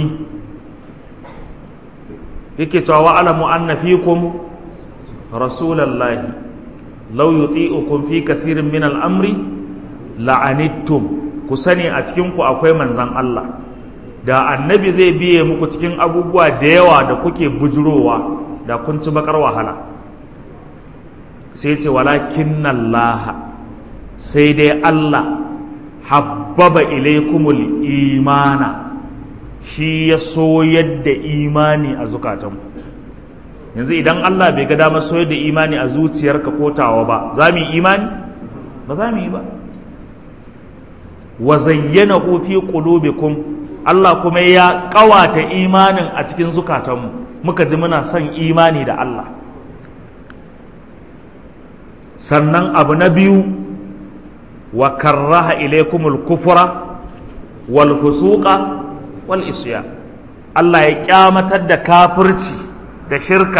yake cewa wa alamu anna fikum rasulallahi law yuti'ukum fi kathirin min al-amri la'anittum ku sani a cikin ku akwai manzan Allah da annabi zai biye muku cikin abubuwa da yawa da kuke bujurowa da kun ci bakar wahala sai ce walakin Allah sai dai Allah habbaba ilaikumul imana shi ya soyar da imani a zukatanku yanzu idan Allah bai ga damar soyar da imani a zuciyarka ko tawa ba za mu yi imani ba za mu yi ba wa zayyana fi qulubikum Allah kuma ya kawata imanin a cikin zukatanmu muka ji muna son imani da Allah sannan abu na biyu wa karraha ilaikumul kufra wal fusuqa wal isya Allah ya kyamatar da kafirci da shirka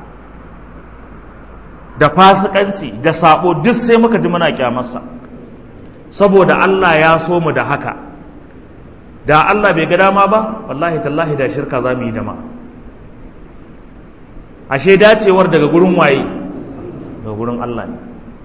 da fasikanci da sabo duk sai muka ji muna kyamarsa saboda Allah ya so mu da haka da Allah bai ga dama ba wallahi tallahi da shirka za mu yi dama ashe dacewar daga gurin waye daga gurin Allah ne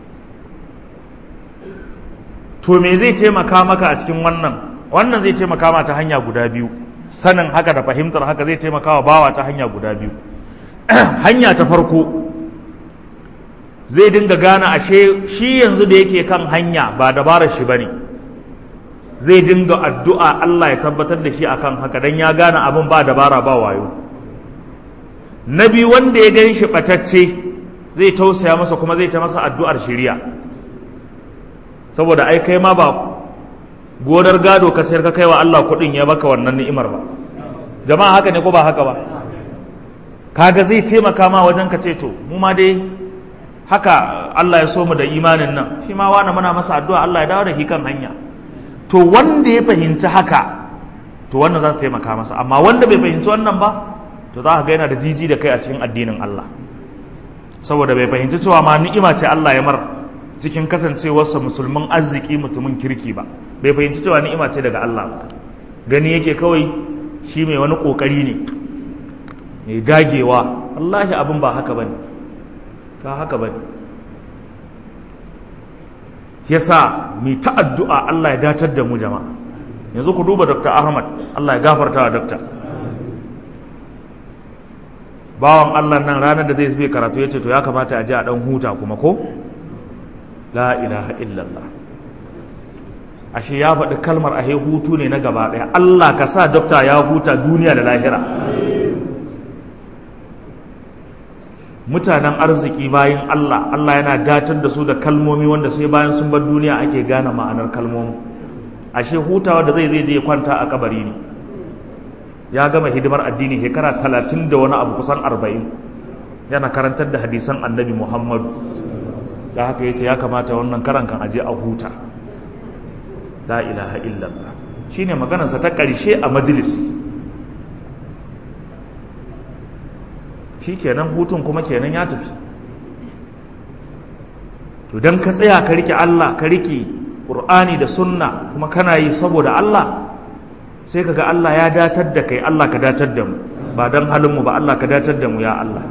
to me zai taimaka maka a cikin wannan wannan zai taimaka ma ta hanya guda biyu sanin haka da fahimtar haka zai taimaka wa bawa ta hanya guda biyu hanya ta farko zai dinga gane ashe shi yanzu da yake kan hanya ba dabarar shi bane zai dinga addu'a Allah ya tabbatar da shi akan haka dan ya gane abin ba dabara ba wayo na biyu wanda ya gan shi ɓatacce zai tausaya masa kuma zai ta masa addu'ar shiriya saboda ai kai ma ba godar gado ka sayar ka kai wa Allah kuɗin ya baka wannan ni'imar ba jama'a haka ne ko ba haka ba kaga zai taimaka ma wajen ka ce to mu ma dai haka Allah ya so mu da imanin nan shi ma wani muna masa addu'a Allah ya dawo da shi kan hanya to wanda ya fahimci haka to wannan za ta taimaka masa amma wanda bai fahimci wannan ba to za ka ga yana da jiji da kai a cikin addinin Allah saboda bai fahimci cewa ma ni'ima ce Allah ya mar cikin kasancewarsa musulmin arziki mutumin kirki ba bai fahimci cewa ni'ima ce daga Allah ba gani yake kawai shi mai wani kokari ne mai dagewa wallahi abin ba haka bane ba haka bane yasa mai ta addu'a Allah ya datar da mu jama'a yanzu ku duba Dr. Ahmad Allah ya gafarta wa Dr. bawan Allah nan ranar da zai zube karatu ya ce to ya kamata a ji a ɗan huta kuma ko la ilaha illallah ashe ya faɗi kalmar ahe hutu ne na gaba ɗaya Allah ka sa dokta ya huta duniya da lahira mutanen arziki bayan Allah Allah yana datar da su da kalmomi wanda sai bayan sun bar duniya ake gane ma'anar kalmomi ashe hutawa da zai zai je kwanta a kabari ne ya gama hidimar addini shekara talatin da wani abu kusan arba'in yana karantar da hadisan annabi muhammadu da haka yace ya kamata wannan karan kan aje a huta la ilaha illallah shine maganarsa ta ƙarshe a majalisi shi kenan hutun kuma kenan ya tafi to don ka tsaya ka rike Allah ka rike ƙur'ani da sunna kuma kana yi saboda Allah sai ka ga Allah ya datar da kai Allah ka datar da mu ba don halinmu ba Allah ka datar da mu ya Allah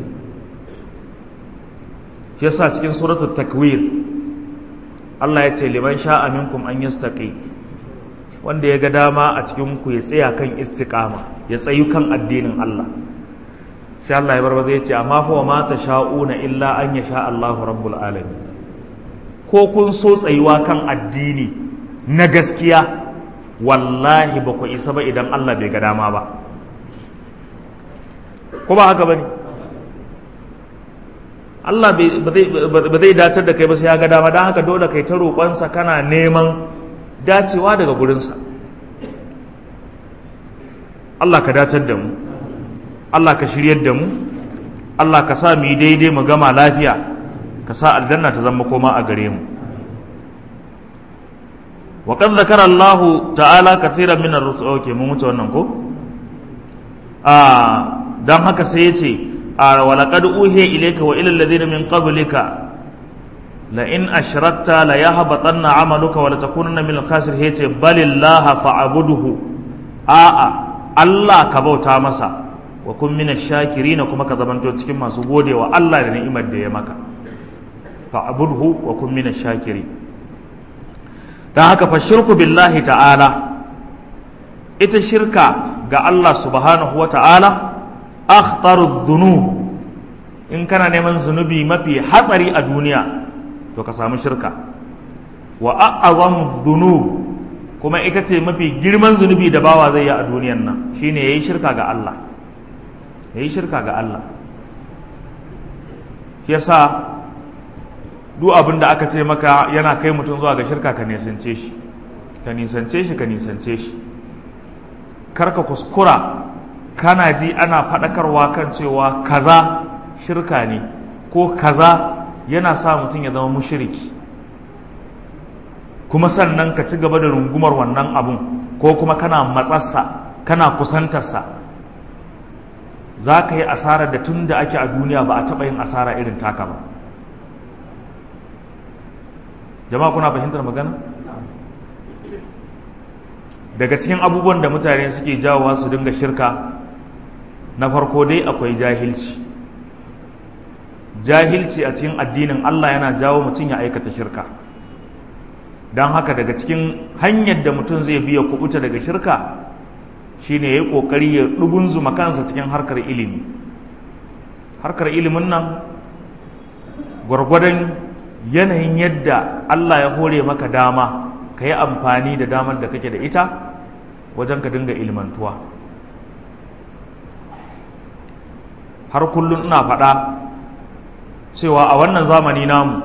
shi yasa cikin suratul takwir Allah ya ce liman sha'a minkum an yastaqi wanda ya ga dama a cikin ku ya tsaya kan istiqama ya tsayu kan addinin Allah sai Allah ya bar zai ce amma huwa ma sha'una illa an yasha Allahu rabbul alamin ko kun so tsayuwa kan addini na gaskiya wallahi ba ku isa ba idan Allah bai ga dama ba ko ba haka bane Allah ba zai datar da kai ba sai ya ga dama don haka dole kai ta roƙonsa kana neman dacewa daga gurinsa Allah ka datar da mu Allah ka shiryar da mu Allah ka sa mu yi daidai mu gama lafiya ka sa aljanna ta zama koma a gare mu وقد ذكر الله تعالى كثيرا من الرسل اوكي mun wuce wannan ko ah dan haka sai yace ولقد أوحي إليك وإلى الذين من قبلك لئن أشركت ليهبطن عملك ولتكونن من الخاسرين هيت بل الله فاعبده آآ الله كبوتا مسا وكن من الشاكرين كما كذبنتو cikin masu gode wa Allah da ni'imar da ya maka fa'budhu wa kun min ash-shakirin dan haka fa shirku billahi ta'ala ita shirka ga Allah subhanahu wa ta'ala akhtarud dhunub in kana neman zunubi mafi hatsari a duniya to ka samu shirka wa a'azamu dhunub kuma ita ce mafi girman zunubi da bawa zai yi a duniyan nan shine yayi shirka ga Allah yayi shirka ga Allah yasa duk abin da aka ce maka yana kai mutum zuwa ga shirka ka nisance shi ka nisance shi ka nisance shi karka kuskura kana ji ana faɗakarwa kan cewa kaza shirka ne ko kaza yana sa mutum ya zama mushiriki kuma sannan ka ci gaba da rungumar wannan abun ko kuma kana matsarsa kana kusantarsa za ka yi asarar da tun da ake a duniya ba a taɓa yin asara irin taka ba jama'a kuna fahimtar magana daga cikin abubuwan da mutane suke jawowa su dinga shirka na farko dai akwai jahilci jahilci a cikin addinin Allah yana jawo mutum ya aikata shirka don haka daga cikin hanyar da mutum zai biya kubuta daga shirka shine ya yi ƙoƙari ya ɗugunzuma kansa cikin harkar ilimi harkar ilimin nan gwargwadon yanayin yadda Allah ya hore maka dama ka yi amfani da damar da kake da ita wajen ka dinga ilmantuwa har kullum ina faɗa cewa a wannan zamani namu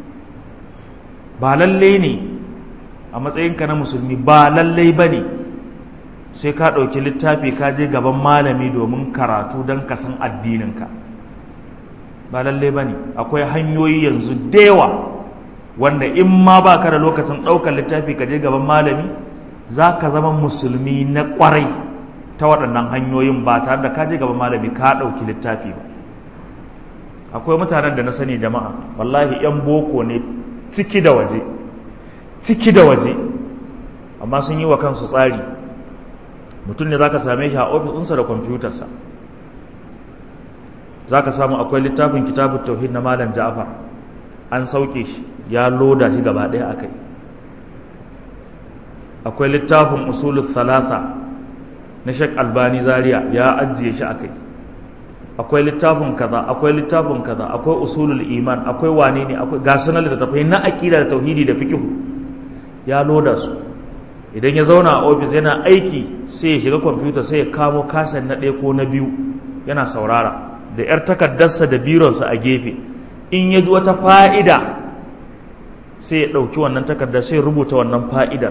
ba lalle ne a matsayinka na musulmi ba lallai ba ne sai ka ɗauki littafi ka je gaban malami domin karatu don ka san addininka ba lallai ba ne akwai hanyoyi yanzu da yawa wanda in ma ba ka da lokacin ɗaukar littafi ka je gaban malami za ka zama musulmi na ƙwarai ta waɗannan hanyoyin ba tare da ka je gaban malami ka ɗauki littafi ba akwai mutanen da na sani jama'a wallahi 'yan boko ne ciki da waje ciki da waje amma sun yi wa kansu tsari mutum ne za ka same shi a ofis ɗinsa da kwamfutarsa za ka samu akwai littafin kitabun tauhid na malam ja'afar an sauke shi ya loda shi gaba ɗaya a kai akwai littafin usulul thalatha na shek albani zaria ya ajiye shi a kai akwai littafin kaza akwai littafin kaza akwai usulul iman akwai wane ne akwai ga sunan littattafai na aqida da tauhidi da fiqh ya loda su idan ya zauna a ofis yana aiki sai ya shiga kwamfuta sai ya kamo kasan na ɗaya ko na biyu yana saurara da yar takardarsa da bironsa a gefe in ya ji wata fa'ida sai ya ɗauki wannan takardar sai rubuta wannan fa'idar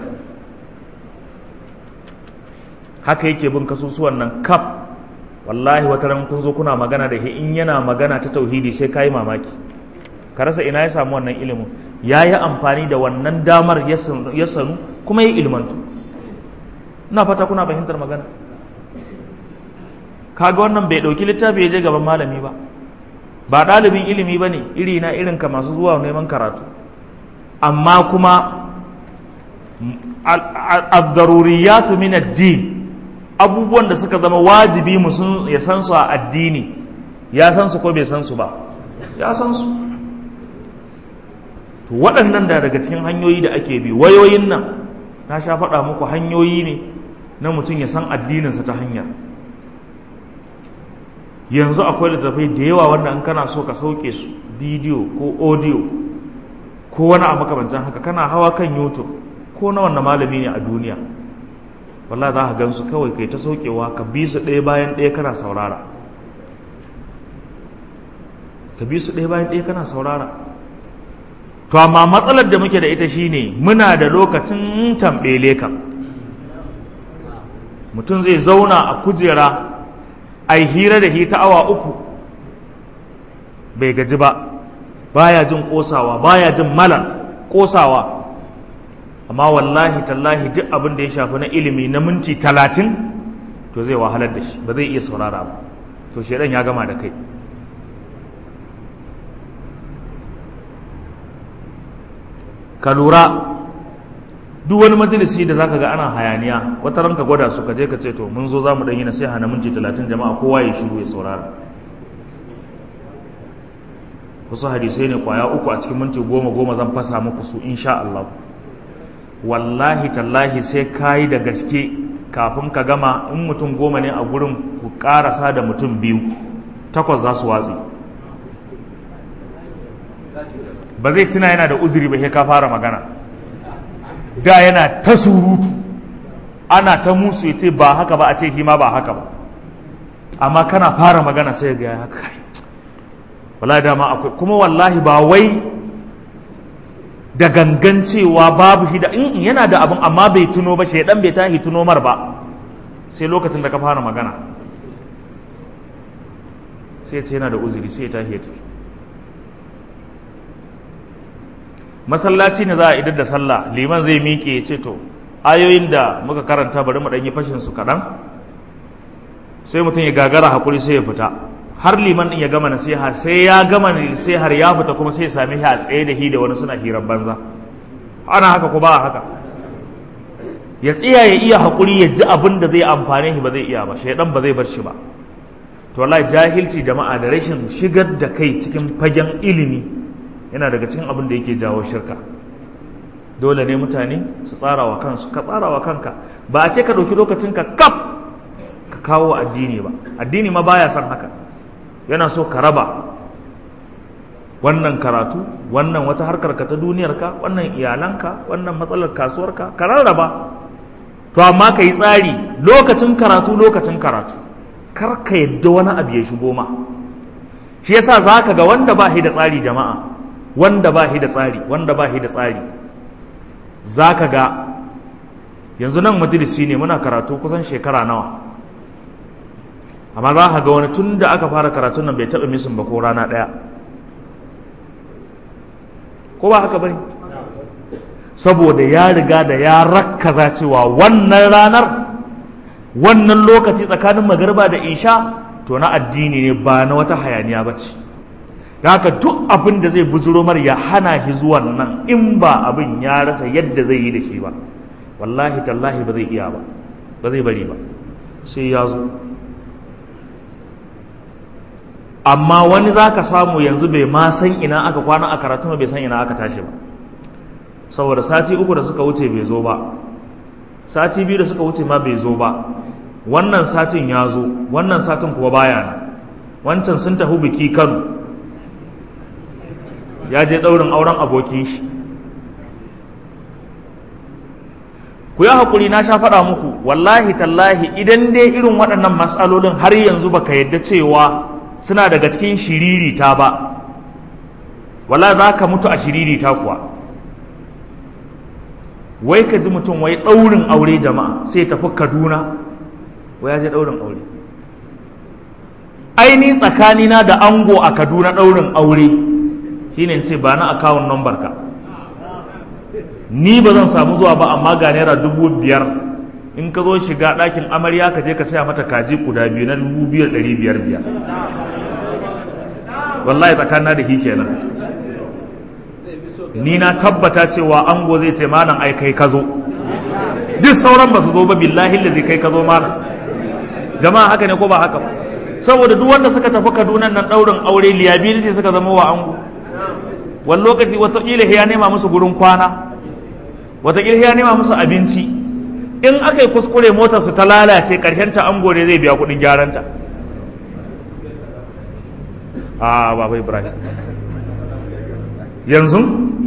haka yake bin kasusuwan nan kaf wallahi wata ran kun zo kuna magana da shi in yana magana ta tauhidi sai kayi mamaki ka rasa ina ya samu wannan ilimin ya yi amfani da wannan damar ya sanu kuma ya ilmantu ina fata kuna fahimtar magana kaga wannan bai ɗauki littafi ya je gaban malami ba ba ɗalibin ilimi ba ne iri na irin ka masu zuwa neman karatu amma kuma ad-daruriyatu min ad-din abubuwan da suka zama wajibi mu ya san su a addini ya san su ko bai san su ba ya san su to waɗannan da daga cikin hanyoyi da ake bi wayoyin nan na sha faɗa muku hanyoyi ne na mutum ya san addininsa ta hanya yanzu akwai littattafai da yawa wanda in kana so ka sauke su bidiyo ko audio ko wani abu makamancin haka kana hawa kan youtube ko na wannan malami ne a duniya wallahi za ka gan su kawai kai ta saukewa ka bi su ɗaya bayan ɗaya kana saurara ka bi su ɗaya bayan ɗaya kana saurara to amma matsalar da muke da ita shine muna da lokacin tambele ka mutum zai zauna a kujera a hira da hita awa uku bai gaji ba baya jin kosawa baya jin malar kosawa amma wallahi tallahi duk abin da ya shafi na ilimi na minti talatin to zai wahalar da shi ba zai iya saurara ba to shaidan ya gama da kai ka lura duk wani majalisi da zaka ga ana hayaniya wata ranka gwada su ka je ka ce to mun zo za mu ɗan yi nasiha na minti talatin jama'a kowa ya shiru ya saurara wasu hadisai ne kwaya uku a cikin minti goma goma zan fasa muku su insha Allah wallahi tallahi sai kayi da gaske kafin ka gama in mutum goma ne a gurin ku karasa da mutum biyu takwas za su watsi ba zai tuna yana da uzuri ba sai ka fara magana da yana ta surutu ana ta musu ya ce ba haka ba a ce hima ba haka ba amma kana fara magana sai ga ya haka wallahi dama akwai kuma wallahi ba wai da gangan cewa babu shi da in yana da abin amma bai tuno ba shaidan bai tahi tuno mar ba sai lokacin da ka fara magana sai ce yana da uzuri sai ya tahi ya tafi masallaci ne za a idar da sallah liman zai miƙe ya ce to ayoyin da muka karanta bari mu yi fashin su kaɗan sai mutum ya gagara hakuri sai ya fita har liman ɗin ya gama nasiha sai ya gama nasihar ya fita kuma sai ya sami shi a tsaye da hi da wani suna hirar banza ana haka ko ba a haka ya tsaya ya iya hakuri ya ji abin da zai amfane shi ba zai iya ba shaidan ba zai bar shi ba to wallahi jahilci jama'a da rashin shigar da kai cikin fagen ilimi yana daga cikin abin da yake jawo shirka dole ne mutane su tsara wa kansu ka tsara wa kanka ba a ce ka ɗauki lokacinka kaf ka kawo addini ba addini ma baya son haka yana so ka raba wannan karatu wannan wata harkar ka ta duniyarka wannan iyalanka wannan matsalar kasuwarka ka rarraba to amma ka yi tsari lokacin karatu lokacin karatu kar ka yadda wani abu ya shigo ma shi yasa za ka ga wanda ba shi da tsari jama'a wanda ba shi da tsari wanda ba shi da tsari za ka ga yanzu nan majalisi ne muna karatu kusan shekara nawa amma za ka ga wani tun da aka fara karatun nan bai taɓa misin ba ko rana ɗaya ko ba haka bane saboda ya riga da ya rakkaza cewa wannan ranar wannan lokaci tsakanin magarba da isha to na addini ne ba na wata hayaniya ba ce haka duk abin da zai buzuro mar ya hana shi zuwan nan in ba abin ya rasa yadda zai yi da shi ba wallahi tallahi ba zai iya ba ba zai bari ba sai ya zo amma wani za ka samu yanzu bai ma san ina aka kwana a karatu bai san ina aka tashi ba saboda sati uku da suka wuce bai zo ba sati biyu da suka wuce ma bai zo ba wannan satin ya zo wannan satin kuwa baya nan wancan sun tafi biki kano ya je ɗaurin auren abokin shi ku yi haƙuri na sha faɗa muku wallahi tallahi idan dai irin waɗannan matsalolin har yanzu baka yadda cewa suna daga cikin shiririta ba wala za ka mutu a shiririta kuwa wai ka ji mutum wai ɗaurin aure jama'a sai tafi kaduna wai ya je ɗaurin aure aini tsakanina da ango a kaduna ɗaurin aure shine ce ba na akawun number ka ni ba zan samu zuwa ba amma ga naira dubu biyar in ka zo shiga ɗakin amarya ka je ka saya mata kaji guda biyu na dubu biyar ɗari biyar biyar wallahi tsakanin da shi kenan ni na tabbata cewa ango zai ce malam ai kai ka zo duk sauran ba su zo ba billahi da zai kai ka zo malam jama'a haka ne ko ba haka ba saboda duk wanda suka tafi kaduna nan ɗaurin aure liability suka zama wa ango wani lokaci watakila ya nema musu gurin kwana watakila ya nema musu abinci in aka yi kuskure motar su ta lalace karshen ta ango ne zai biya kuɗin gyaranta a baba ibrahim yanzu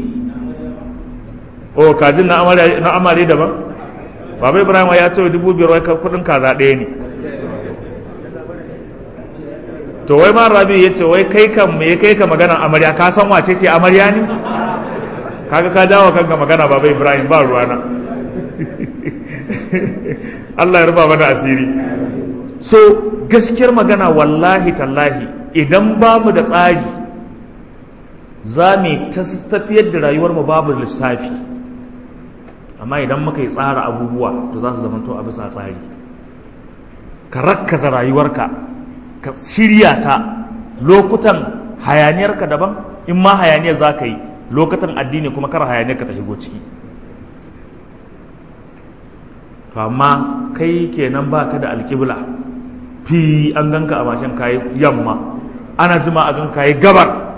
o kajin na amare daban baba ibrahim ya ce dubu biyar wai kuɗin kaza ɗaya ne to wai ma rabi ya ce wai kai kan me kai ka magana amarya ka san wace ce amarya ne kaga ka jawo kanka magana baba ibrahim ba ruwana Allah ya rufa mana asiri so gaskiyar magana wallahi tallahi idan ba mu da tsari za mu tafiyar da rayuwar mu babu lissafi amma idan muka yi tsara abubuwa to za su zamanto a bisa tsari ka rakkaza rayuwarka ka shirya ta lokutan hayaniyarka daban in ma hayaniyar za ka yi lokutan addini kuma kar hayaniyarka ta shigo ciki to amma kai kenan ba ka da alkibla fi an ganka a mashin kayi yamma ana jima a gan kayi gabar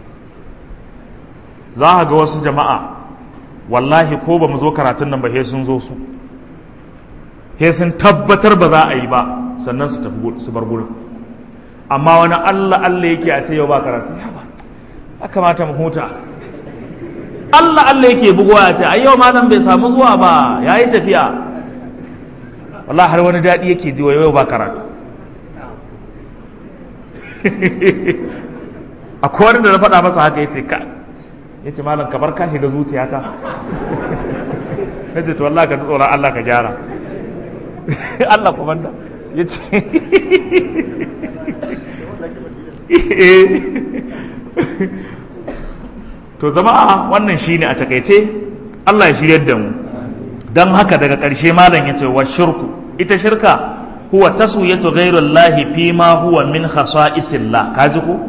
za ga wasu jama'a wallahi ko ba mu zo karatun nan ba he sun zo su he sun tabbatar ba za a yi ba sannan su tafi su bar gurin amma wani Allah Allah yake a ce yau ba karatu ya ba ya kamata mu huta Allah Allah yake bugowa ya ce ai yau malam bai samu zuwa ba yayi tafiya wallahi har wani daɗi yake ji yau ba karatu akwai wani da na faɗa masa haka ya ce ka ya ce malam kamar ka shiga zuciyata na ce to Allah ka ji tsoron Allah ka gyara Allah komanda ya ce to zama wannan shine a takaice Allah ya shiryar da mu don haka daga ƙarshe malam ya ce wa shirku ita shirka huwa taswiyatu ghairullahi fi ma huwa min khasa'isillah kaji ko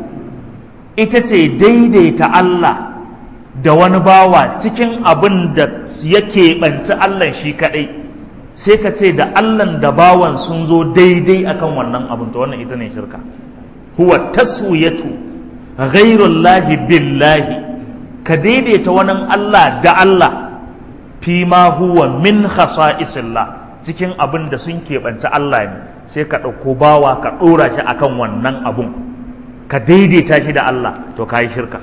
ita ce daidaita Allah da wani bawa cikin abin da yake banci Allah shi kadai sai ka ce da Allah da bawan sun zo daidai akan wannan abin to wannan ita ne shirka huwa taswiyatu ghairullahi billahi ka daidaita wani Allah da Allah fi ma huwa min khasa'isillah cikin abin da sun keɓanci Allah ne sai ka ɗauko bawa ka ɗora shi akan wannan abun ka daidaita shi da Allah to ka yi shirka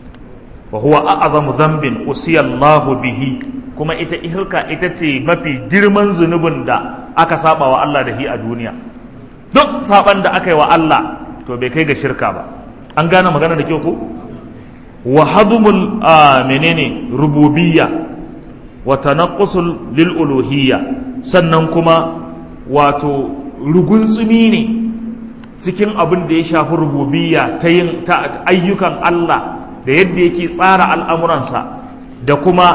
wa huwa a'zamu dhanbin usiyallahu bihi kuma ita shirka ita ce mafi girman zunubin da aka saba wa Allah da shi a duniya duk saban da aka yi wa Allah to bai kai ga shirka ba an gane magana da kyau ko wa hadumul menene rububiyya wa tanaqqusul lil uluhiyya sannan kuma wato rugunsumi ne cikin abin da ya shafi rububiyya ta yin ta ayyukan Allah da yadda yake tsara al'amuransa da kuma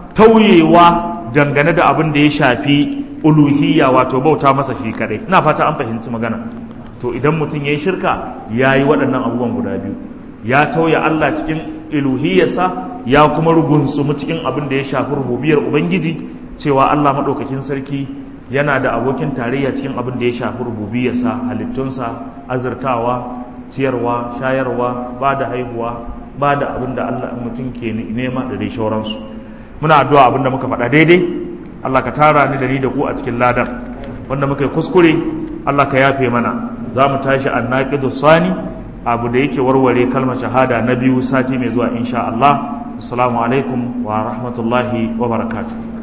tauyewa dangane da abin da ya shafi uluhiyya wato bauta masa shi kadai ina fata an fahimci magana to idan mutum ya yi shirka ya yi waɗannan abubuwan guda biyu ya tauye Allah cikin iluhiyarsa ya kuma rugunsumu cikin abin da ya shafi rububiyar ubangiji cewa Allah maɗaukakin sarki yana da abokin tarayya cikin abin da ya shafi rububiyarsa halittunsa azurtawa ciyarwa shayarwa ba da haihuwa ba da abin da Allah mutum ke nema da dai shauransu muna addu'a abin da muka faɗa daidai Allah ka tara ni da ni da ku a cikin ladan wanda muka yi kuskure Allah ka yafe mana za mu tashi annaqidu sani abu da yake warware kalmar shahada na biyu sati mai zuwa insha Allah assalamu alaikum wa rahmatullahi wa barakatuh